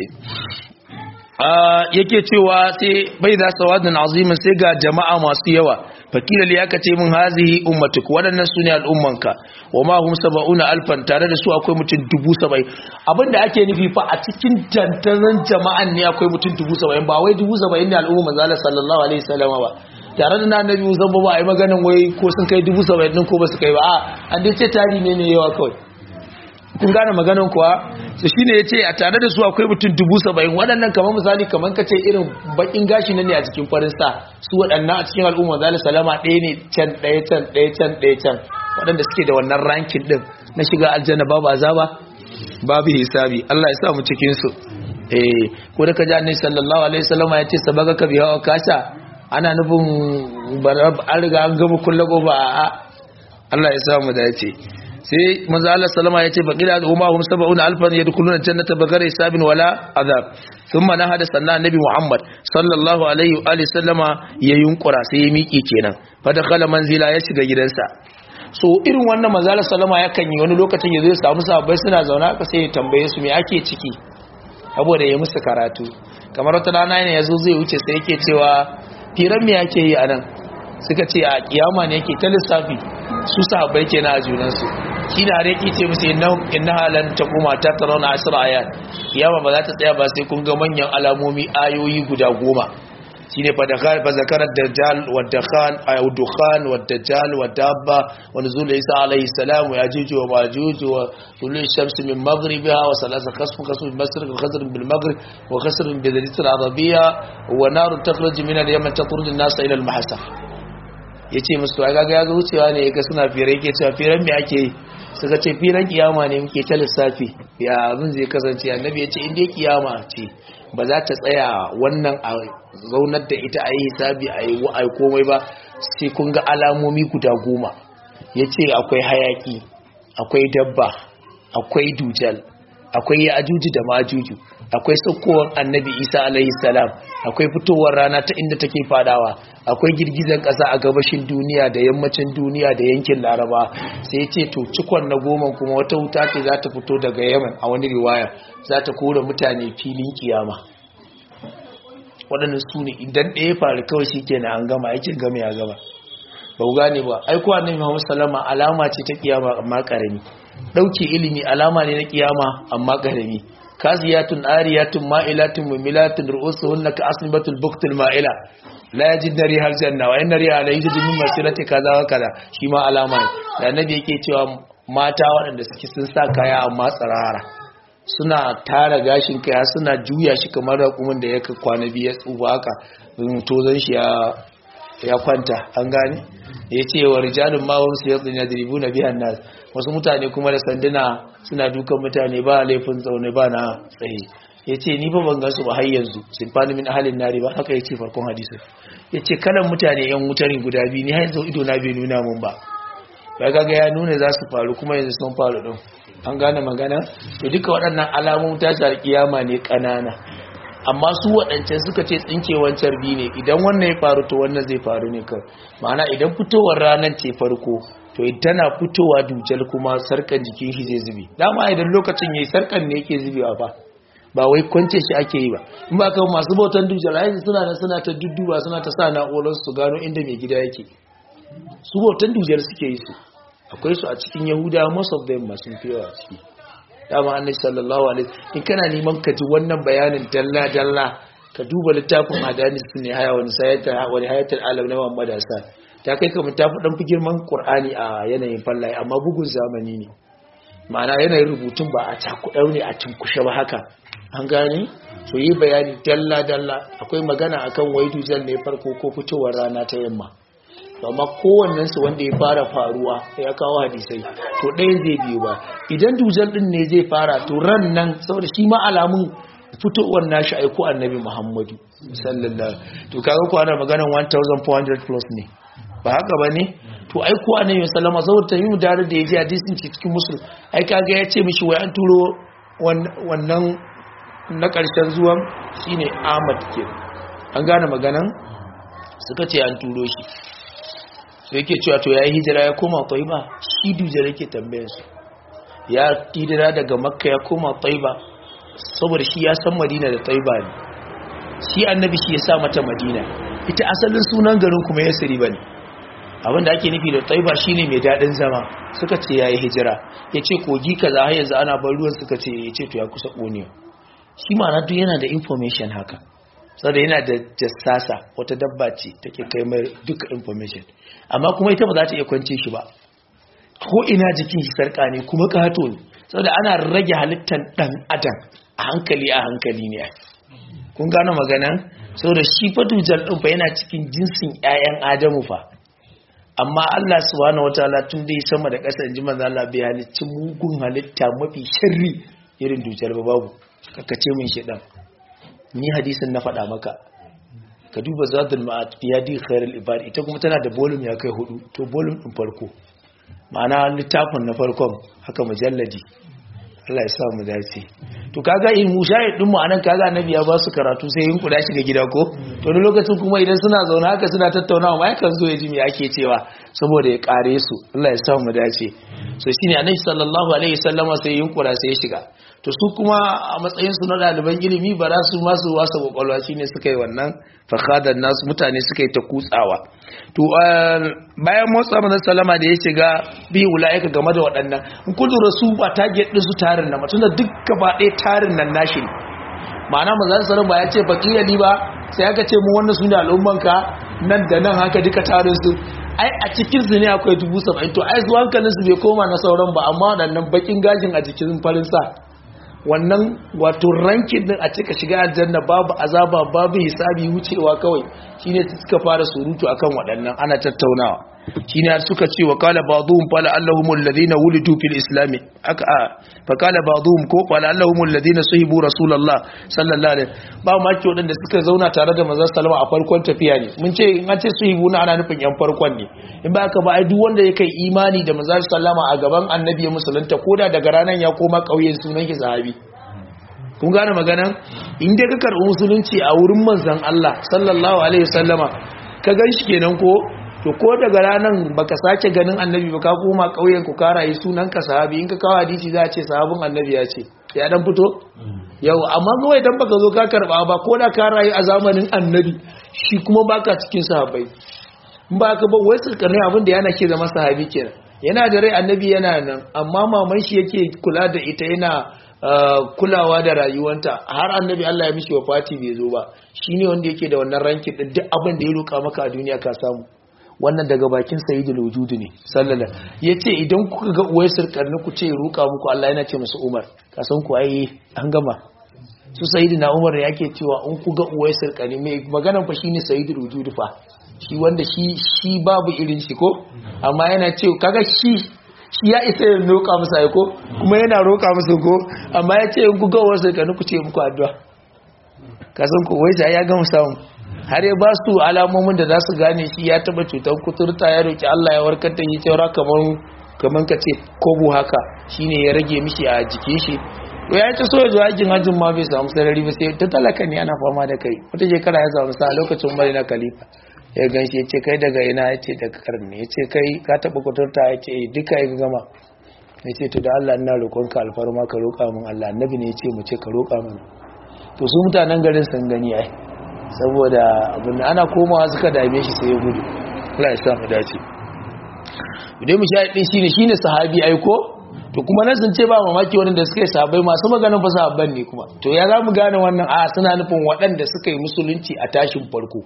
yake cewa sai bai da sawadun azimin sai ga jama'a masu yawa fakila li aka ce min hazihi ummatuk waɗannan sune al'ummanka wa ma hum sab'una alfan tare da su akwai mutum dubu saba'in abinda ake nufi fa a cikin tantanan jama'an ne akwai mutum dubu saba'in ba wai dubu saba'in ne al'umma manzo sallallahu alaihi wasallam ba tare da annabi Musa ba a yi maganin wai ko sun kai dubu saba'in din ko ba su kai ba a an dai ce tari ne ne yawa kawai kun gane maganin kuwa su shine ya ce a tare da su akwai mutum dubu saba'in waɗannan kamar misali kamar ka ce irin bakin gashi na ne a cikin farin sa su waɗannan a cikin al'umma zali salama ɗaya ne can ɗaya can ɗaya can ɗaya can waɗanda suke da wannan rankin ɗin na shiga aljanna babu azaba babu hisabi Allah ya sa mu cikin su eh ko da ka ji annabi sallallahu alaihi wasallam ya ce sabaka ka biya wa kasha ana nufin an riga an gama kulle gobe a Allah ya sa mu dace sai manzo Allah sallama yace baqila al-umma hum sab'una alfan yadkhuluna jannata bighayri hisabin wala azab thumma nahada sanna annabi Muhammad sallallahu alaihi wa alihi sallama ya yunkura sai ya miƙe kenan fa dakhala manzila ya shiga gidansa so irin wannan manzo Allah sallama yakan yi wani lokacin ya zo ya samu sahabbai suna zauna aka sai ya tambaye su me ake ciki saboda ya musu karatu kamar wata rana ne yazo zai wuce sai yake cewa firan me yake yi anan suka ce a kiyama ne yake ta lissafi su sahabbai kenan a junansu shi da har yake ce musu inna halan ta kuma ta tarawna asra ayat kiyama ba za ta tsaya ba sai kun ga manyan alamomi ayoyi guda goma shine fa da fa zakarat dajjal wa dakhan ay dukhan wa dajjal wa dabba wa nuzul isa alayhi salam wa yajuj wa majuj wa tulu shams min maghribiha wa salasa khasf khasf min mashriq wa khasr bil maghrib wa khasr bi dhalit al arabiyya wa nar takhruj min al yaman tatrud an nas ila al mahasah ya ce musu a gaga ya ga wucewa ne ya ga suna fira yake cewa firan me ake yi suka ce firan kiyama ne muke ta lissafi ya abin zai kasance annabi ya ce inda kiyama ce ba za ta tsaya wannan a zaunar da ita a yi hisabi a yi wa'ai komai ba sai kun ga alamomi guda goma ya ce akwai hayaki akwai dabba akwai dujal akwai ya ajuju da majuju akwai saukowar annabi isa alaihi salam akwai fitowar rana ta inda take fadawa akwai girgizan ƙasa a gabashin duniya da yammacin duniya da yankin laraba sai ce to cikon na goma kuma wata wuta ce za ta fito daga yaman a wani riwaya za ta kora mutane filin kiyama waɗannan su ne idan ɗaya faru kawai shi kenan an gama aikin gama ya gama ba ku gane ba aiko annabi muhammad sallama alama ce ta kiyama amma karami ɗauke ilimi alama ne na kiyama amma karami kasiyatun ariyatun ma'ilatun mumilatun ru'usuhunna ka asnibatul buktul ma'ila la yajid nari har janna wa inna riya la yajid min masirati kaza wa kaza shi ma alama ne da annabi yake cewa mata waɗanda suke sun sa kaya amma tsarara suna tara gashin kaya suna juya shi kamar raƙumin da ya kwana biyu ya tsufa haka tozon shi ya kwanta an gane ya ce wa rijalun mawar su yadda na diribu na biyan nas wasu mutane kuma da sanduna suna dukan mutane ba laifin zaune ba na tsaye ya ce ni ba ban gansu ba har yanzu sun fani min ahalin nari ba haka ya ce farkon hadisun ya ce kalan mutane yan mutarin guda biyu ni har yanzu ido na bai nuna mun ba ya gaga ya nuna za su faru kuma yanzu sun faru ɗin an gane magana to duka waɗannan alamun tashar kiyama ne ƙanana amma su waɗancan suka ce tsinkewar carbi ne idan wannan ya faru to wannan zai faru ne kawai ma'ana idan fitowar ranar ce farko to tana fitowa dujal kuma sarkan jikin shi zai zube dama idan lokacin yayi sarkan ne yake zubewa ba ba wai kwance shi ake yi ba in ba kawai masu bautan dujal ai suna nan suna ta dudduba suna ta sa na'urar su gano inda mai gida yake su bautan dujal suke yi su akwai su a cikin yahuda most of them masu fi yawa ciki dama annabi sallallahu alaihi in kana neman ka ji wannan bayanin dalla dalla ka duba littafin hadanis ne haya wani sayata wani hayatul alam na Muhammad Hassan ta kai kamar ta fi dan fi girman Qur'ani a yanayin fallaye amma bugun zamani ne ma'ana yanayin rubutun ba a cakuɗau ne a cinkushe ba haka an gane so yi bayani dalla dalla akwai magana akan waidu jal ne farko ko fitowar rana ta yamma amma kowannensu wanda ya fara faruwa ya kawo hadisai to ɗaya zai biyu ba idan dujal ɗin ne zai fara to ran nan saboda shi ma alamun fitowar nashi aiko annabi muhammadu sallallahu to kaga ko ana maganar 1400 plus ne ba haka ba ne to aiko annabi sallama saboda ta yi mu dare da ya ji hadisin cikin musul ai kaga ya ce mishi wai an turo wannan na ƙarshen zuwan shine ahmad ke an gane maganan suka ce an turo shi sai yake cewa to ya yi hijira ya koma taiba shi dujar yake tambayar su ya hijira daga makka ya koma taiba saboda shi ya san madina da taiba ne shi annabi shi ya sa mata madina ita asalin sunan garin kuma ya siri ba ne abinda ake nufi da taiba shine mai daɗin zama suka ce ya yi hijira ya ce kogi kaza har yanzu ana bar ruwan suka ce ya ce to ya kusa ƙonewa shi ma'ana duk yana da information haka saboda yana da jassasa wata dabba ce take kai mai duka information amma kuma ita ba za ta iya kwance shi ba ko ina jikin shi sarka ne kuma kato ne saboda ana rage halittar dan adam a hankali a hankali ne kun gano maganan saboda shi fa dujal din fa yana cikin jinsin ƴaƴan adamu fa amma Allah subhanahu wataala tun da sama da ƙasa inji manzo Allah bai halicci mugun halitta mafi sharri irin dujal ba babu kakace min shedan ni hadisin na faɗa maka ka duba zadul ma'ad fi yadi khairul ibad ita kuma tana da volume ya kai hudu to volume din farko ma'ana littafin na farkon haka mujalladi Allah ya sa mu dace to kaga in mushahid din mu anan kaga annabi ya ba su karatu sai yin kuda shiga gida ko to ne lokacin kuma idan suna zauna haka suna tattaunawa mai kan zo ya ji me ake cewa saboda ya kare su Allah ya sa mu dace so shine annabi sallallahu alaihi wasallama sai yin kuda sai ya shiga to su kuma a matsayinsu na ɗaliban ilimi ba za su masu wasa kwakwalwa shi ne suka yi wannan fakadar nasu mutane suka yi ta kutsawa to bayan motsa manzan salama da ya shiga biyu wula'ika game da waɗannan in kun lura su ba target ɗin su tarin nan mutum da duk gaba ɗaya tarin nan nashi ne ma'ana manzan salama ya ce bakiyali ba sai aka ce mu wannan su ne al'ummanka nan da nan haka duka tarin su ai a cikin su ne akwai dubu saba'in to ai su hankalin su bai koma na sauran ba amma waɗannan bakin gajin a jikin farin sa wannan wato rankin din a cika shiga aljanna babu azaba babu hisabi wucewa kawai shine suka fara surutu akan waɗannan ana tattaunawa shine har suka ce wa qala ba'dhum fala allahum alladhina wulidu fil islam aka fa qala ba'dhum ko fala allahum alladhina sahibu rasulullah sallallahu alaihi ba ma ke wadanda suka zauna tare da manzon sallama a farkon tafiya ne mun ce in an ce sahibu na ana nufin yan farkon ne in ba ka ba ai duk wanda ya kai imani da manzon sallama a gaban annabi ya musulunta koda daga ranan ya koma kauyen sunan ki sahabi kun gane maganan in dai ka karɓi musulunci a wurin manzon Allah sallallahu alaihi wasallama ka gan shi kenan ko to ko daga ranan baka sake ganin annabi ba ka koma kauyen ku ka rayu sunan ka sahabi in ka kawo hadisi za a ce sahabin annabi ya ce ya dan fito yau amma kawai dan baka zo ka karba ba ko da ka rayu a zamanin annabi shi kuma baka cikin sahabbai in ba ka ba wai sulkarni abin da yana ke zama sahabi kenan yana da rai annabi yana nan amma maman shi yake kula da ita yana kulawa da rayuwanta har annabi Allah ya mishi wafati bai zo ba shine wanda yake da wannan rankin din duk abin da ya roka maka a duniya ka samu wannan daga bakin sayyidul wujud ne sallallahu yace idan kuka ga uwaisir karni ku ce roka muku Allah yana ce musu Umar ka san ku ai an gama su sayyidina Umar ne yake cewa in ku ga uwaisir karni mai maganan fa shine sayyidul wujud fa shi wanda shi shi babu irin shi ko amma yana ce kaga shi shi ya isa ya roƙa musu aiko kuma yana roƙa musu ko amma ya ce in ku ga uwaisir karni ku ce muku addu'a ka san ku uwaisir ya gama samu har ya ba su alamomin da za su gane shi ya taba cutar kuturta ya roki Allah ya warkar da shi cewa kaman kaman ka ce kobu haka shine ya rage mishi a jikin shi to ya ce so ya zo aikin hajjin ma bai samu sarari ba sai ta talaka ne ana fama da kai wata shekara ya samu sa lokacin umar na khalifa ya ganshi ya ce kai daga ina ya ce daga karni ya ce kai ka taba kuturta ya ce duka ya gama ya ce to da Allah ina roƙonka alfarma ka roƙa min Allah annabi ne ya ce mu ce ka roƙa mana to su mutanen garin sun gani ai saboda abin ana komawa suka dame shi sai ya gudu Allah ya sa mu dace idan mu shahidi shine shine sahabi aiko to kuma nan sun ce ba mamaki wanda suka yi sahabbai masu maganin fa sahabban ne kuma to ya za mu gane wannan a suna nufin waɗanda suka yi musulunci a tashin farko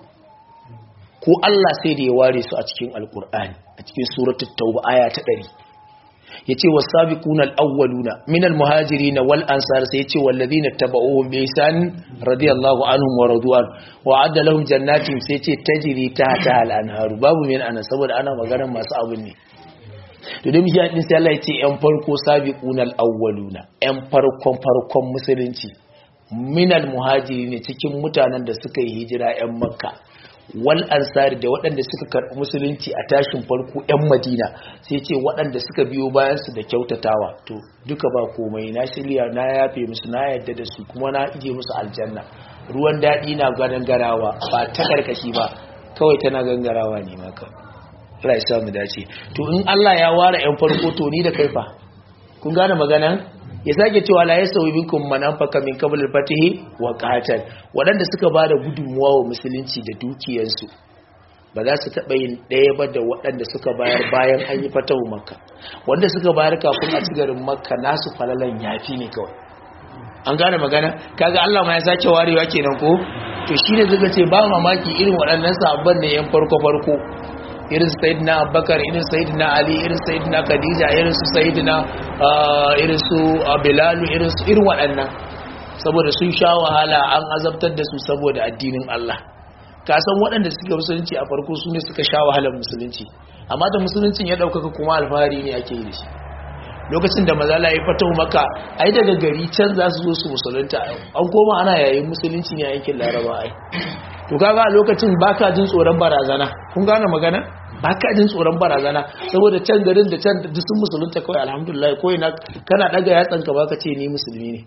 ko Allah sai da ya ware su a cikin alkur'ani a cikin suratul tauba aya ta 100 yace wasabiquna alawwaluna minal muhajirin wal ansar sai yace walladhina tabauhum bi ihsan radiyallahu anhum wa radwan wa adda lahum jannatin sai yace tajri tahta al anharu babu min ana saboda ana magana masu abun ne to dai mishi din sai Allah yace yan farko sabiquna alawwaluna yan farkon farkon musulunci minal muhajirin cikin mutanen da suka yi hijira yan makka wal ansari da waɗanda suka karɓi musulunci a tashin farko 'yan madina sai ce waɗanda suka biyo bayansu da kyautatawa to duka ba komai na shirya na yafe musu na yadda da su kuma na ije musu aljanna ruwan daɗi na gangarawa ba ta karkashi ba kawai tana gangarawa ne maka Allah ya samu dace to in Allah ya ware 'yan farko to ni da kaifa kun gane maganan ya sake cewa la yasawi minkum man anfaqa min qabl al-fatihi wa qatal wadanda suka bada gudunmuwa wa musulunci da dukiyarsu ba za su taba yin daya ba da wadanda suka bayar bayan an yi fatahu makka wanda suka bayar kafin a ci garin makka nasu falalan yafi ne kawai an gane magana kaga Allah ma ya sake warewa kenan ko to shine zaka ce ba mamaki irin waɗannan sabban ne yan farko farko irin sayidina abubakar irin sayidina ali irin sayidina khadija irin su sayidina irin su bilalu irin su irin waɗannan saboda sun sha wahala an azabtar da su saboda addinin Allah ka san waɗanda suke musulunci a farko su ne suka sha wahalar musulunci amma da musuluncin ya ɗaukaka kuma alfahari ne ake yi da shi lokacin da mazala ya fatahu maka ai daga gari can za su zo su musulunta an koma ana yayin musulunci ne a yankin laraba ai to kaga a lokacin baka jin tsoron barazana kun gane magana baka jin tsoron barazana saboda can garin da can duk sun musulunta kawai alhamdulillah ko ina kana daga yatsan ka baka ce ni musulmi ne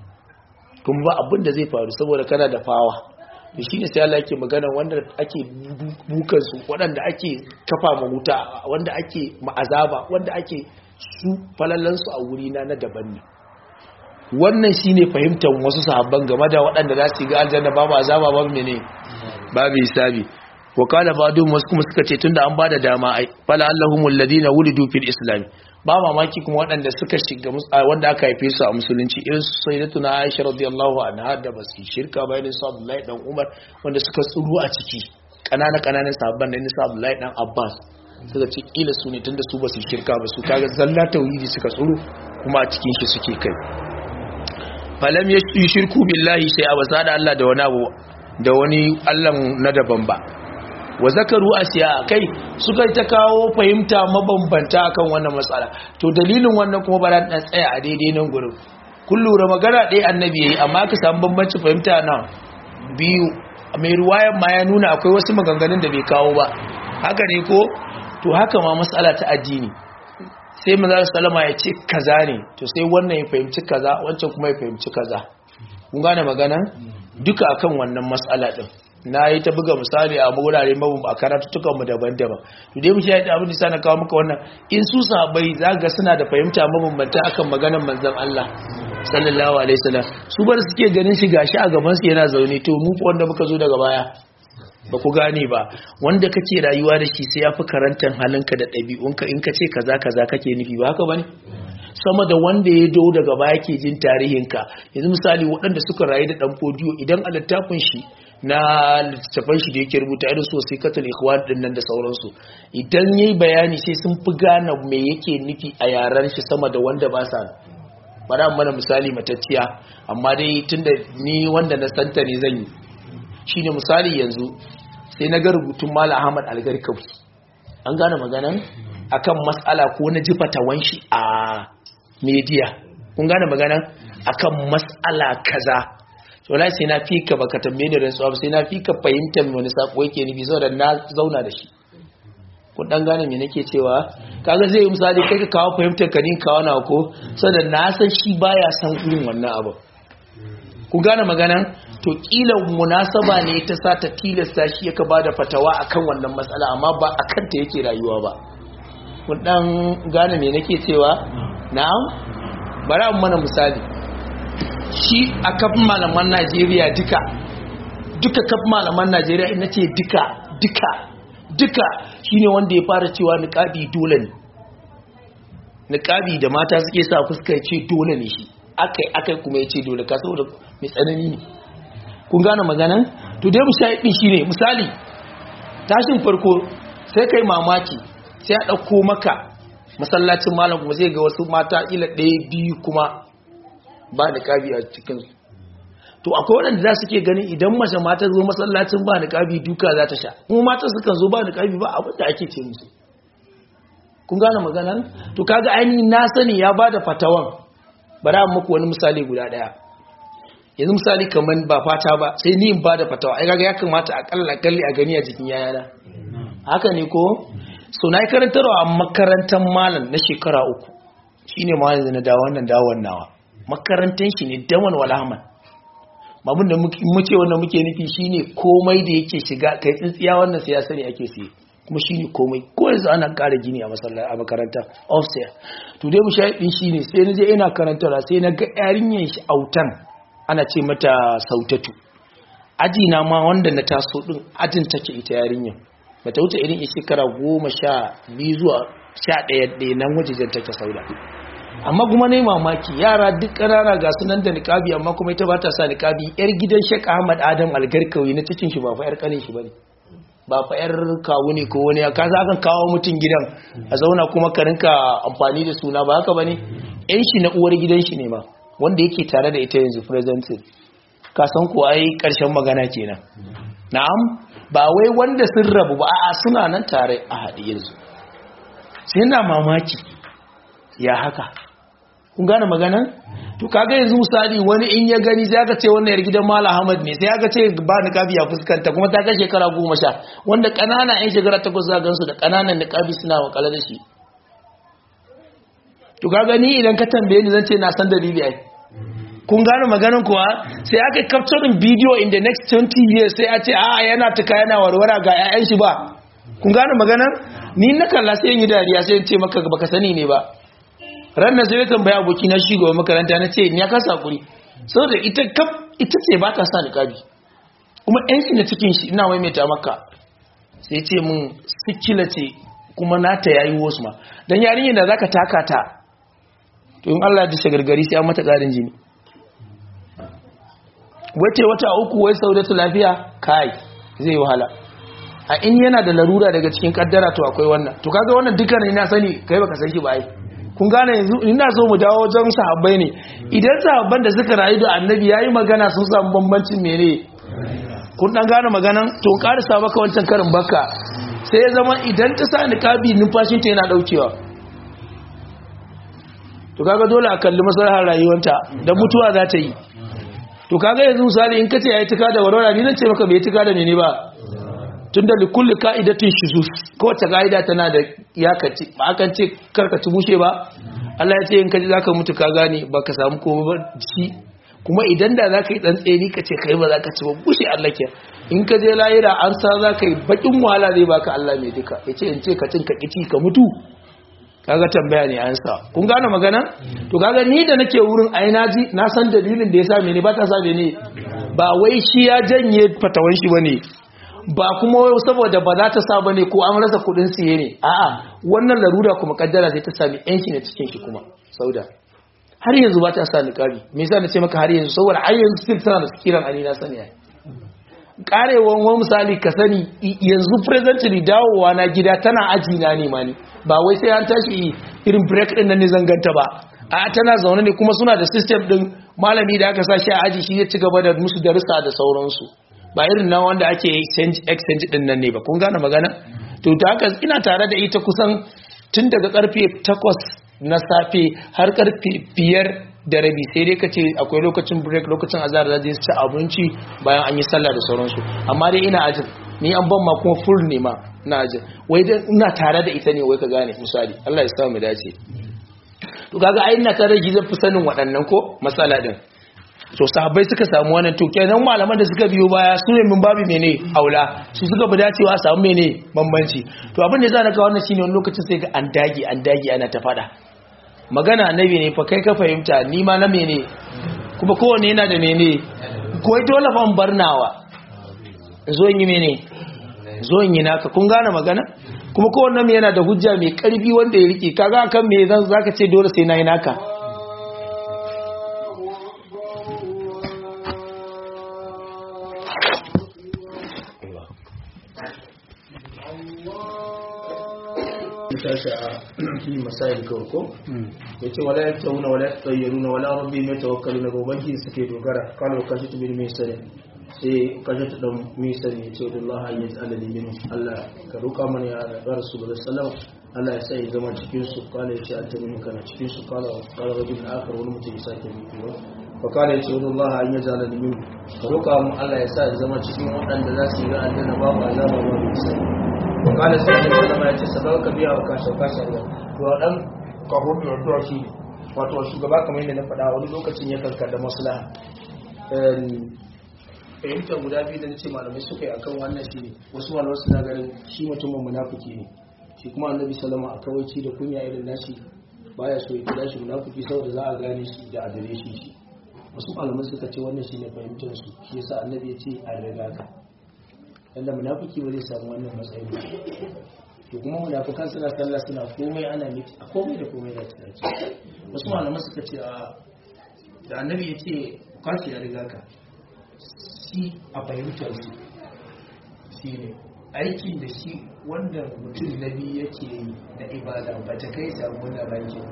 kuma ba abin da zai faru saboda kana da fawa to shine sai Allah yake magana wanda ake bukan su waɗanda ake kafa ma wuta wanda ake ma'azaba wanda ake su falallan su a wuri na na daban ne wannan shine fahimtar wasu sahabban game da waɗanda za su yi ga aljanna babu azaba babu mene babu hisabi wa qala ba'dhum wasu kuma suka ce tunda an bada dama ai fala allahumul ladina wulidu fil islam ba mamaki kuma waɗanda suka shiga wanda aka haife su a musulunci irin su sayyidatuna aisha radiyallahu anha da basu shirka ba irin su abdullahi dan umar wanda suka tsuru a ciki kanana kananan sahabban da irin su abdullahi dan abbas suka ce kila su ne tunda su basu shirka ba su kaga zalla tauhidi suka tsuru kuma a cikin shi suke kai falam yushriku billahi sai a basa da Allah da wani abu da wani Allah na daban ba wa zakaru asiya kai suka ta kawo fahimta mabambanta akan wannan matsala to dalilin wannan kuma bara dan tsaya a daidai nan gurin kun lura magana ɗaya annabi yayi amma ka samu bambanci fahimta na biyu mai ruwayan ma ya nuna akwai wasu maganganun da bai kawo ba haka ne ko to haka ma matsala ta addini sai manzo sallama ya ce kaza ne to sai wannan ya fahimci kaza wancan kuma ya fahimci kaza kun gane magana duka akan wannan matsala din na yi ta buga misali a wurare mabum a karatuttukan mu daban-daban to dai mu shi abin da sana kawo maka wannan in su sahabbai zaka suna da fahimta mabambanta akan maganar manzon Allah sallallahu alaihi wasallam su bar suke ganin shi gashi a gaban su yana zaune to mu wanda muka zo daga baya ba ku gane ba wanda kake rayuwa da shi sai yafi karantar halinka da ɗabi'unka in ka ce kaza kaza kake nufi ba haka bane sama da wanda ya do daga baya ke jin tarihinka yanzu misali waɗanda suka rayu da ɗan fodiyo idan a littafin shi na littattafan shi da yake rubuta irin su sai katal ikhwan din nan da sauransu idan yayi bayani sai sun fi gane me yake nufi a yaran shi sama da wanda ba sa bara mana misali matacciya amma dai tunda ni wanda na santa ne zan yi shine misali yanzu sai na ga rubutun Malam Ahmad Algarkawi an gane maganan akan mas'ala ko na ji fatawan shi a media kun gane maganan akan mas'ala kaza to lai sai na fika baka tambaye ni rantsuwa sai na fika fahimtar wani sako yake nufi saboda na zauna da shi kun dan gane me nake cewa kaga zai yi misali kai ka kawo fahimtar ka ni kawo na ko saboda na san shi baya san irin wannan abu kun gane maganan to kila munasaba ne ta sa ta tilasta shi yaka bada fatawa akan wannan matsala amma ba akan ta yake rayuwa ba kun dan gane me nake cewa na'am bari an mana misali shi a kafin malaman Najeriya duka duka kafin malaman Najeriya ina ce duka duka duka shine wanda ya fara cewa niqabi dole ne niqabi da mata suke sa fuska ce dole ne shi akai akai kuma ya ce dole ka saboda mai tsanani ne kun gane maganan to dai mu shaidin shine misali tashin farko sai kai mamaki sai a dauko maka masallacin malam kuma zai ga wasu mata ila ɗaya biyu kuma ba niqabi a cikin to akwai waɗanda za su ke ganin idan mace mata zo masallacin ba niqabi duka za ta sha kuma mata sukan zo ba niqabi ba abin da ake ce musu kun gane maganan to kaga ainihin na sani ya bada fatawan bari an muku wani misali guda daya yanzu misali kamar ba fata ba sai ni in bada fatawa ai kaga ya kamata akalla kalli a gani a jikin yayana haka ne ko so na yi karantarwa a makarantar malam na shekara uku shine malam da na dawo wannan dawon nawa makarantar shi ne daman walhaman babun da muke wannan muke nufi shine komai da yake shiga kai tsintsiya wannan sai ya sani ake siye kuma shine komai ko yanzu ana ƙara gini a masallaci a makaranta offset to dai mu shaidin shine sai na je ina karantarwa sai na ga yarinyar shi autan ana ce mata sautatu aji na ma wanda na taso din ajin take ita yarinyar bata wuce irin shekara goma sha biyu zuwa sha ɗaya ɗaya nan wajejen take sauda amma kuma ne mamaki yara duk ƙanana ga sunan da niƙabi amma kuma ita ba ta sa niƙabi yar gidan shek ahmad adam algarkawi na cikin shi ba fa yar ƙanin shi bane ba fa yar kawu ne ko wani ka za kan kawo mutum gidan a zauna kuma ka rinka amfani da suna ba haka bane yan shi na uwar gidan shi ne ma wanda yake tare da ita yanzu present ka san ko ai karshen magana kenan na'am ba wai wanda sun rabu ba a'a suna nan tare a haɗe yanzu sai na mamaki ya haka kun gane maganan to kaga yanzu misali wani in ya gani sai aka ce wannan yar gidan Malam Ahmad ne sai aka ce ba niqabi a fuskanta kuma ta kai shekara 10 wanda kanana yan shekara 8 za gansu da kananan niqabi suna wakala da shi to kaga ni idan ka tambaye ni zan ce na san dalili ai kun gane maganin kuwa sai aka capturing video in the next 20 years sai a ce a yana tuka yana warwara ga 'ya'yan shi ba kun gane maganan ni na kalla sai yi dariya sai ce maka baka sani ne ba ranar sai ya tambaya aboki na shi gaba makaranta na ce ya kasa kuri saboda ita kaf ita ce ba ta sa niqabi kuma yan shi na cikin shi ina maimaita maka sai ce mun sikila ce kuma nata yayi wasu ma dan yarinyar da zaka taka ta to in Allah ya dace gargari sai an mata karin jini wace wata uku wai saudatu lafiya kai zai wahala a in yana da larura daga cikin kaddara to akwai wannan to kaga wannan dukkan na sani kai baka san shi ba ai kun gane yanzu ina so mu dawo wajen sahabbai ne idan sahabban da suka rayu da annabi yayi magana sun samu bambancin mene kun dan gane maganan to karisa maka wancan karin baka sai ya zama idan ta sa niqabi numfashin ta yana daukewa to kaga dole a kalli maslahar rayuwarta da mutuwa za ta yi to kaga yanzu misali in kace yayi tuka da warwara ni zan ce maka bai tuka da mene ba tunda likulli ka'idatin shuzus kowace ka'ida tana da iyakaci ba akan ce karkaci bushe ba Allah ya ce in kaji zaka mutu ka gane baka samu komai ba shi kuma idan da zaka yi dan tseni ka ce kai ba zaka ci ba bushe Allah ke in ka je lahira an sa zaka yi bakin wahala zai baka Allah mai duka yace in ce ka cin ka kici ka mutu kaga tambaya ne an sa kun gane magana to kaga ni da nake wurin ai naji na san dalilin da yasa mene ba ta sa ne ba wai shi ya janye fatawan shi bane ba kuma wai saboda ba za ta sa bane ko an rasa kudin siye ne a'a wannan larura kuma kaddara sai ta sami yanki ne cikin shi kuma sauda har yanzu ba ta sa niqabi me yasa nace maka har yanzu saboda har yanzu still tana da kiran ani na sani ai karewan wani misali ka sani yanzu presently dawowa na gida tana aji na ne mani ba wai sai an tashi irin break din nan ne zanganta ba a tana zaune ne kuma suna da system din malami da aka sa shi a aji shi ya ci gaba da musu darussa da sauransu ba irin na wanda ake exchange exchange din nan ne ba kun gane magana to ta haka ina tare da ita kusan tun daga karfe 8 na safe har karfe 5 da rabi sai dai kace akwai lokacin break lokacin azhar da zai ci abinci bayan an yi sallah da sauransu amma dai ina ajin ni an ban ma kuma full ne ma ina ajin wai dai ina tare da ita ne wai ka gane misali Allah ya sa mu dace to kaga ai ina tare da zan fi sanin waɗannan ko matsala din to sahabbai suka samu wannan to kenan malaman da suka biyo baya su ne min babu mene aula su suka bi dacewa a samu mene bambanci to abin da za na kawo wannan shine wani lokacin sai ga an dage an dage ana ta fada magana annabi ne fa kai ka fahimta ni ma na mene kuma kowanne yana da mene ko dole fa barnawa zo in yi mene zo in yi naka kun gane magana kuma kowanne mai yana da hujja mai karfi wanda ya rike kaga akan me zan zaka ce dole sai na yi naka tashi a fi masayin kawai ya ce wala ya tauna wala ya tsayyaruna wala rabbi mai tawakkalu na gobanki suke dogara kano kashi ta bin mai sani sai kashi ta dan mai sani ya ce wa Allah ya tsala ne min Allah ka roƙa mana ya ga rasulullah sallallahu Allah ya sa ya zama cikin su kala ya ce an tabi kana cikin su kala kala rajul akhar wani mutum ya sake muku ba fa kala ya ce wa Allah an ya tsala ne min ka roƙa mu Allah ya sa ya zama cikin waɗanda za su yi ga aljanna babu azaba babu sani wakala sai da sallama ya ce sadar ka biya wa kashe kashe ruwa to dan kahon da ruwa shi wato shugaba kamar yadda na faɗa wani lokacin ya karkar da maslaha fahimtar guda biyu da na ce malamai suka yi akan wannan shi ne wasu malamai suna ganin shi mutumin munafiki ne shi kuma annabi salama a kawaici da kunya irin nashi baya so ya kira shi munafiki saboda za a gane shi da adare shi shi wasu malamai suka ce wannan shi ne fahimtar su shi yasa annabi ya ce a riga ka yadda munafiki ba zai samu wannan matsayin ba to kuma munafikan suna sallah suna komai ana miki a komai da komai da tsaki wasu malaman suka ce a da annabi ya ce kashi ya riga ka shi a fahimtar su shi ne aikin da shi wanda mutum na biyu yake yi na ibada ba ta kai samu wannan rankin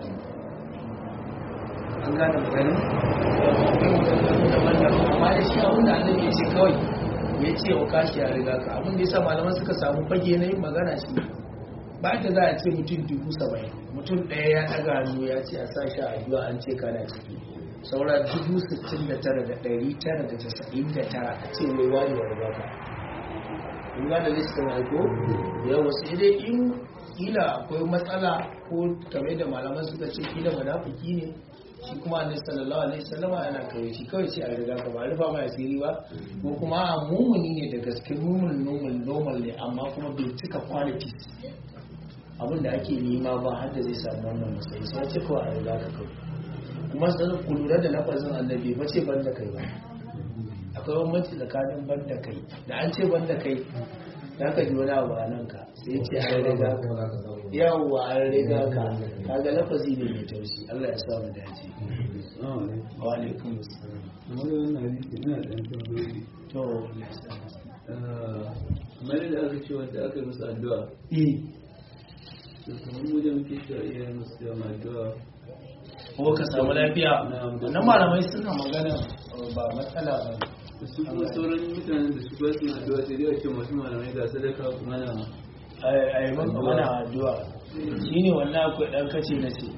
an gane maganin amma da shi abin da annabi ya ce kawai ya ce wa kashi ya riga ka abin da ya sa malaman suka samu fage na yin magana shi ba da za a ce mutum dubu saba'in mutum ɗaya ya ɗaga hannu ya ce a sa shi a addu'a an ce kana ciki saura dubu sittin da tara da ɗari tara da casa'in da tara a ce wai wani ya riga ka in ga da listin aiko ya wasu dai in kila akwai matsala ko kamar da malaman suka ce kila munafiki ne shi kuma annabi sallallahu alaihi wasallam yana kawai shi kawai ce a riga ka ba rufa mai asiri ba ko kuma a mumuni ne da gaske mumun normal normal ne amma kuma bai cika qualities abin da ake nema ba har da zai samu wannan matsayi sai ce kawai a riga ka kawai kuma sai ku lura da lafazin annabi ba ce ban da kai ba akwai bambanci tsakanin ban da kai da an ce ban da kai za ka ji wani abu a nan ka sai ce an riga ka yawwa an riga ka kaga lafazi ne mai tausi Allah ya sa mu dace wa alaikum assalam to kamar da aka ce wanda aka yi musu addu'a eh ko ka samu lafiya wannan malamai suna magana ba matsala ba su kuma sauran mutanen da su ba su addu'a sai dai a ce masu malamai ga sadaka kuma na a yi maka mana addu'a shi ne wannan akwai ɗan kace na ce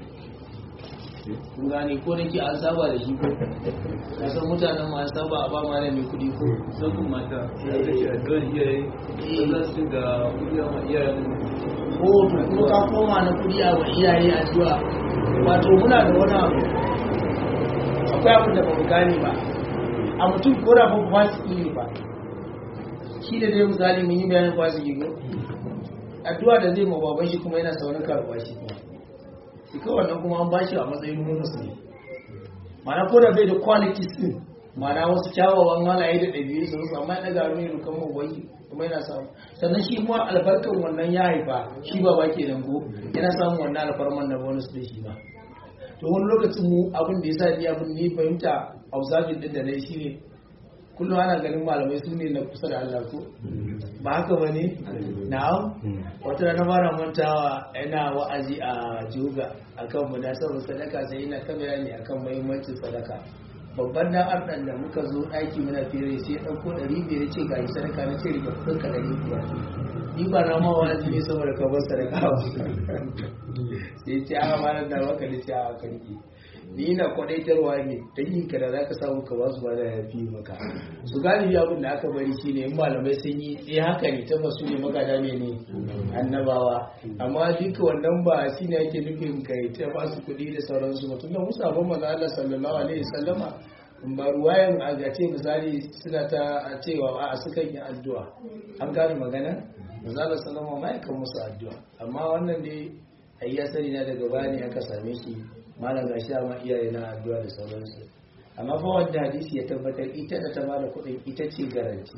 kun gane ko nake an saba da shi ko ka san mutanen ma an saba a ba malami kuɗi ko musamman mata da aka ce addu'ar iyaye ba za su ga kuɗi ma iyayen ko to kuma ka koma na kuɗi a wa iyaye addu'a wato muna da wani abu akwai abin da ba mu gane ba a mutum ko da ba fasiki ne ba shi da dai misali mun yi bayanin fasiki ko addu'a da zai ma baban shi kuma yana saurin karɓa shi kuma shi kawai wannan kuma an bashi a matsayin musulmi ma'ana ko da bai da qualities din ma'ana wasu kyawawan halaye da ɗabi'u sun su amma ya ɗaga mai rukan mawai kuma yana samu sannan shi kuma albarkar wannan ya haifa shi ba ba ke ko yana samun wannan alfarman na bonus da shi ba to wani lokacin mu abin da ya sa ni abin ni fahimta observing din da na yi shine kullum ana ganin malamai su ne na kusa da Allah ko ba haka ba ne na'am wata rana fara mantawa yana wa'azi a juga akan munasabar sadaka sai yana kamera ne akan muhimmancin sadaka babban dan ardan da muka zo ɗaki muna fere sai ya ɗauko ɗari biyar ce ga sadaka na ce rike kuɗin ka ɗari biyar ni ba na ma wa'azi ne saboda ka bar sadaka ba sai ce a malar da baka da ce a kanki ni na kwadaitarwa ne ta yin ka da za ka samu ka basu ba da ya fi maka su galibi abin da aka bari shi ne in malamai sun yi eh haka ne tabbas su ne magada ne ne annabawa amma duka wannan ba shi ne ake nufin kai ta ba su kuɗi da sauransu ba tunda musa ban maza Allah sallallahu alaihi wasallama ba ruwayan a gace misali suna ta cewa a sukan yi addu'a an gane magana maza Allah sallallahu alaihi wasallam musu addu'a amma wannan dai ai ya sani na daga baya ne aka same shi malam ga shi ma iyaye na addu'a da sauransu amma fa wanda hadisi ya tabbatar ita da ta bada kuɗin ita ce garanti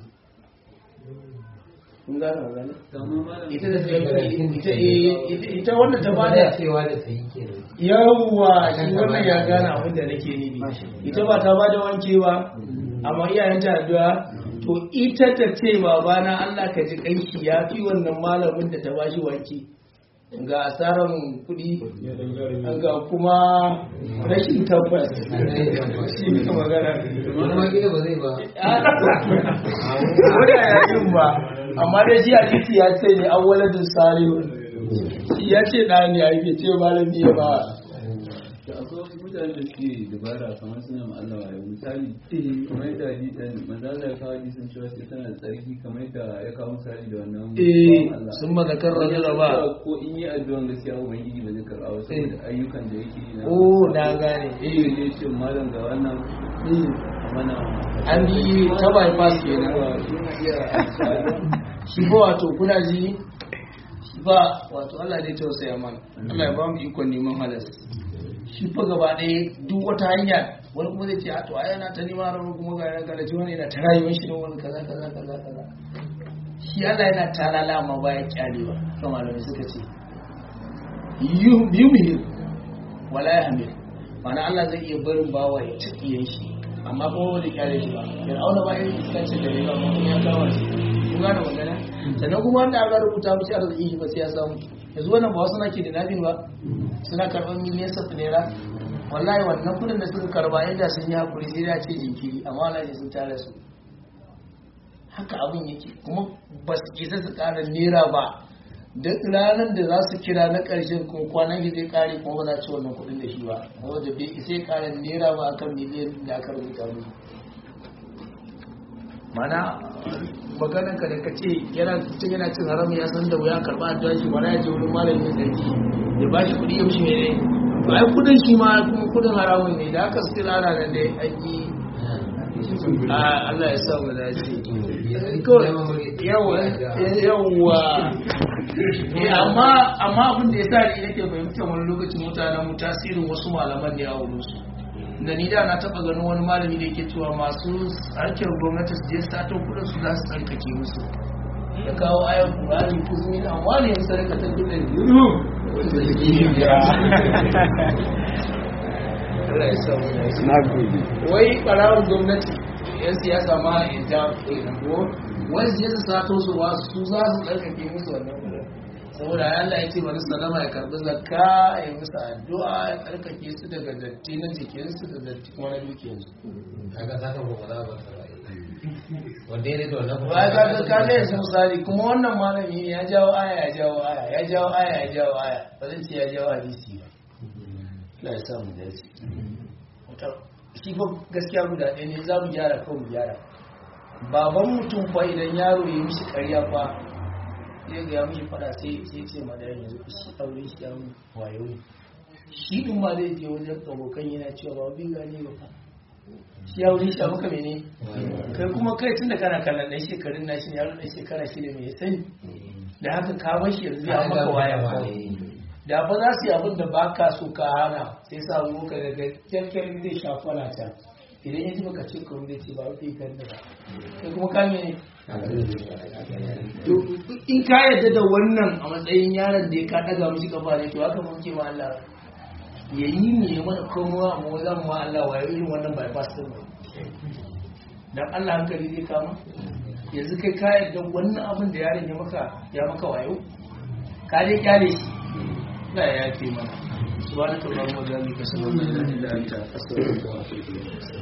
kun gane magana ita da ta ita ita ita wanda ta bada cewa da sayi kenan yawwa shi wannan ya gane abin da nake nufi ita ba ta bada wankewa amma iyayen ta addu'a to ita ta ce babana Allah ka ji kanki ya fi wannan malamin da ta bashi wanki ga asarar kudi ga kuma rashin tabbas shi ne magana wani ma gida ba zai ba wadda yayin ba amma dai shi a titi ya ce ne an waladin salihu shi ya ce ɗa ne a yi ce malami ya ba da akwai wasu mutane da suke dabara kamar suna ma Allah wayo misali kamar yadda hadisan manzo Allah ya kawo hadisan cewa sai tana da tsarki kamar yadda ya kawo misali da wannan eh bawan Allah. sun mazakar rajula ba ko in yi addu'an gaskiya ubangiji ba zai karɓa ba saboda ayyukan da yake yi na oh na gane eh ne ce malam ga wannan mana an yi ta bypass kenan shi na iya shi ba wato kuna ji shi ba wato Allah zai tausaya mana Allah ya ba mu ikon neman halas shi fa gaba ɗaya duk wata hanya wani kuma zai ce a to ai yana ta neman haram kuma ga yana galaci wani yana ta rayuwar shi da wani kaza kaza kaza kaza shi Allah yana talala amma baya kyalewa kan malamai suka ce yumhir wala yahmil ma'ana Allah zai iya barin bawa ya cikiyen shi amma kuma wani kyale shi ba fir'auna ba irin iskancin da ya ba kuma ya kawo shi kun gane magana sannan kuma wanda aka rubuta mishi arziki shi ba sai ya samu yanzu wannan ba wasu na ke da nafin ba suna karɓar miliyan safi naira wallahi wannan kudin da suka karba yadda sun yi hakuri sai da ce jinkiri amma wallahi sun tare su haka abin yake kuma ba su isa su ƙara naira ba duk ranar da za su kira na ƙarshen kuma kwanan shi zai ƙare kuma ba za ci wannan kuɗin da shi ba wanda bai isa ya ƙara naira ba akan miliyan da aka rubuta musu mana maganan ka da ka ce yana mutum yana cin haram ya san da wuya karɓa addu'a shi mana ya je wurin malamin sarki ya ba shi kuɗi ya mishi mene to ai kuɗin shi ma kuma kuɗin haramun ne da aka su kira ana nan dai an yi a Allah ya sa mu dace yawa yawa Eh, amma amma abin da ya sa ni nake fahimtar wani lokacin mutanen mu tasirin wasu malaman ne a wurin su da ni da na taba ganin wani malami da yake cewa masu harkar gwamnati su je sato kudin su za su tsarkake musu ya kawo ayan kurani kuzumi na amma ne yin sadaka ta kudin yuru Allah ya sa mu dace. na gode wai ɓarawar gwamnati yan siyasa ma in ta kenan ko wani su je su sato su ba su za su tsarkake musu wannan kudin saboda ya Allah ya ce wani salama ya karbi zakka ya musu addu'a ya tsarkake su daga datti na jikinsu da datti kuma na dukiyarsu kaga za ka ba za ba ta rai wanda ya da wannan ba ga ga ka ga yanzu misali kuma wannan malami ne ya jawo aya ya jawo aya ya jawo aya ya jawo aya ba zan ce ya jawo hadisi ba Allah ya sa mu dace Wata- shi fa gaskiya guda ɗaya ne za mu gyara kawai mu gyara baban mutum fa idan yaro ya mishi ƙarya fa zai ga ya mishi fada sai sai ce ma da yanzu shi aure shi yaro wayo ne shi din ma zai je wajen abokan yana cewa ba bi gane ba fa shi ya wuri shi maka mene kai kuma kai tun da kana kallon ɗan shekarun nashi ne yaro ɗan shekara shi da mai sani da haka ka bar shi yanzu ya maka waya kawai da ba za su yi abin da ba ka so ka hana sai sa mu ka daga kyalkyal zai sha kwana can idan ya ji maka ce kawai zai ce ba wata kan da ba kai kuma ka mene to in ka yarda da wannan a matsayin yaron da ya ka daga mishi kafa ne to haka mun ce ma Allah ya yi mu ya mana komowa mu zan ma Allah wayo irin wannan bypass din ba dan Allah hankali zai kama yanzu kai ka yarda wannan abin da yaron ya maka ya maka wayo ka dai kyale shi la ya yafe mana subhanakallahumma wa bihamdika sallallahu alaihi wa sallam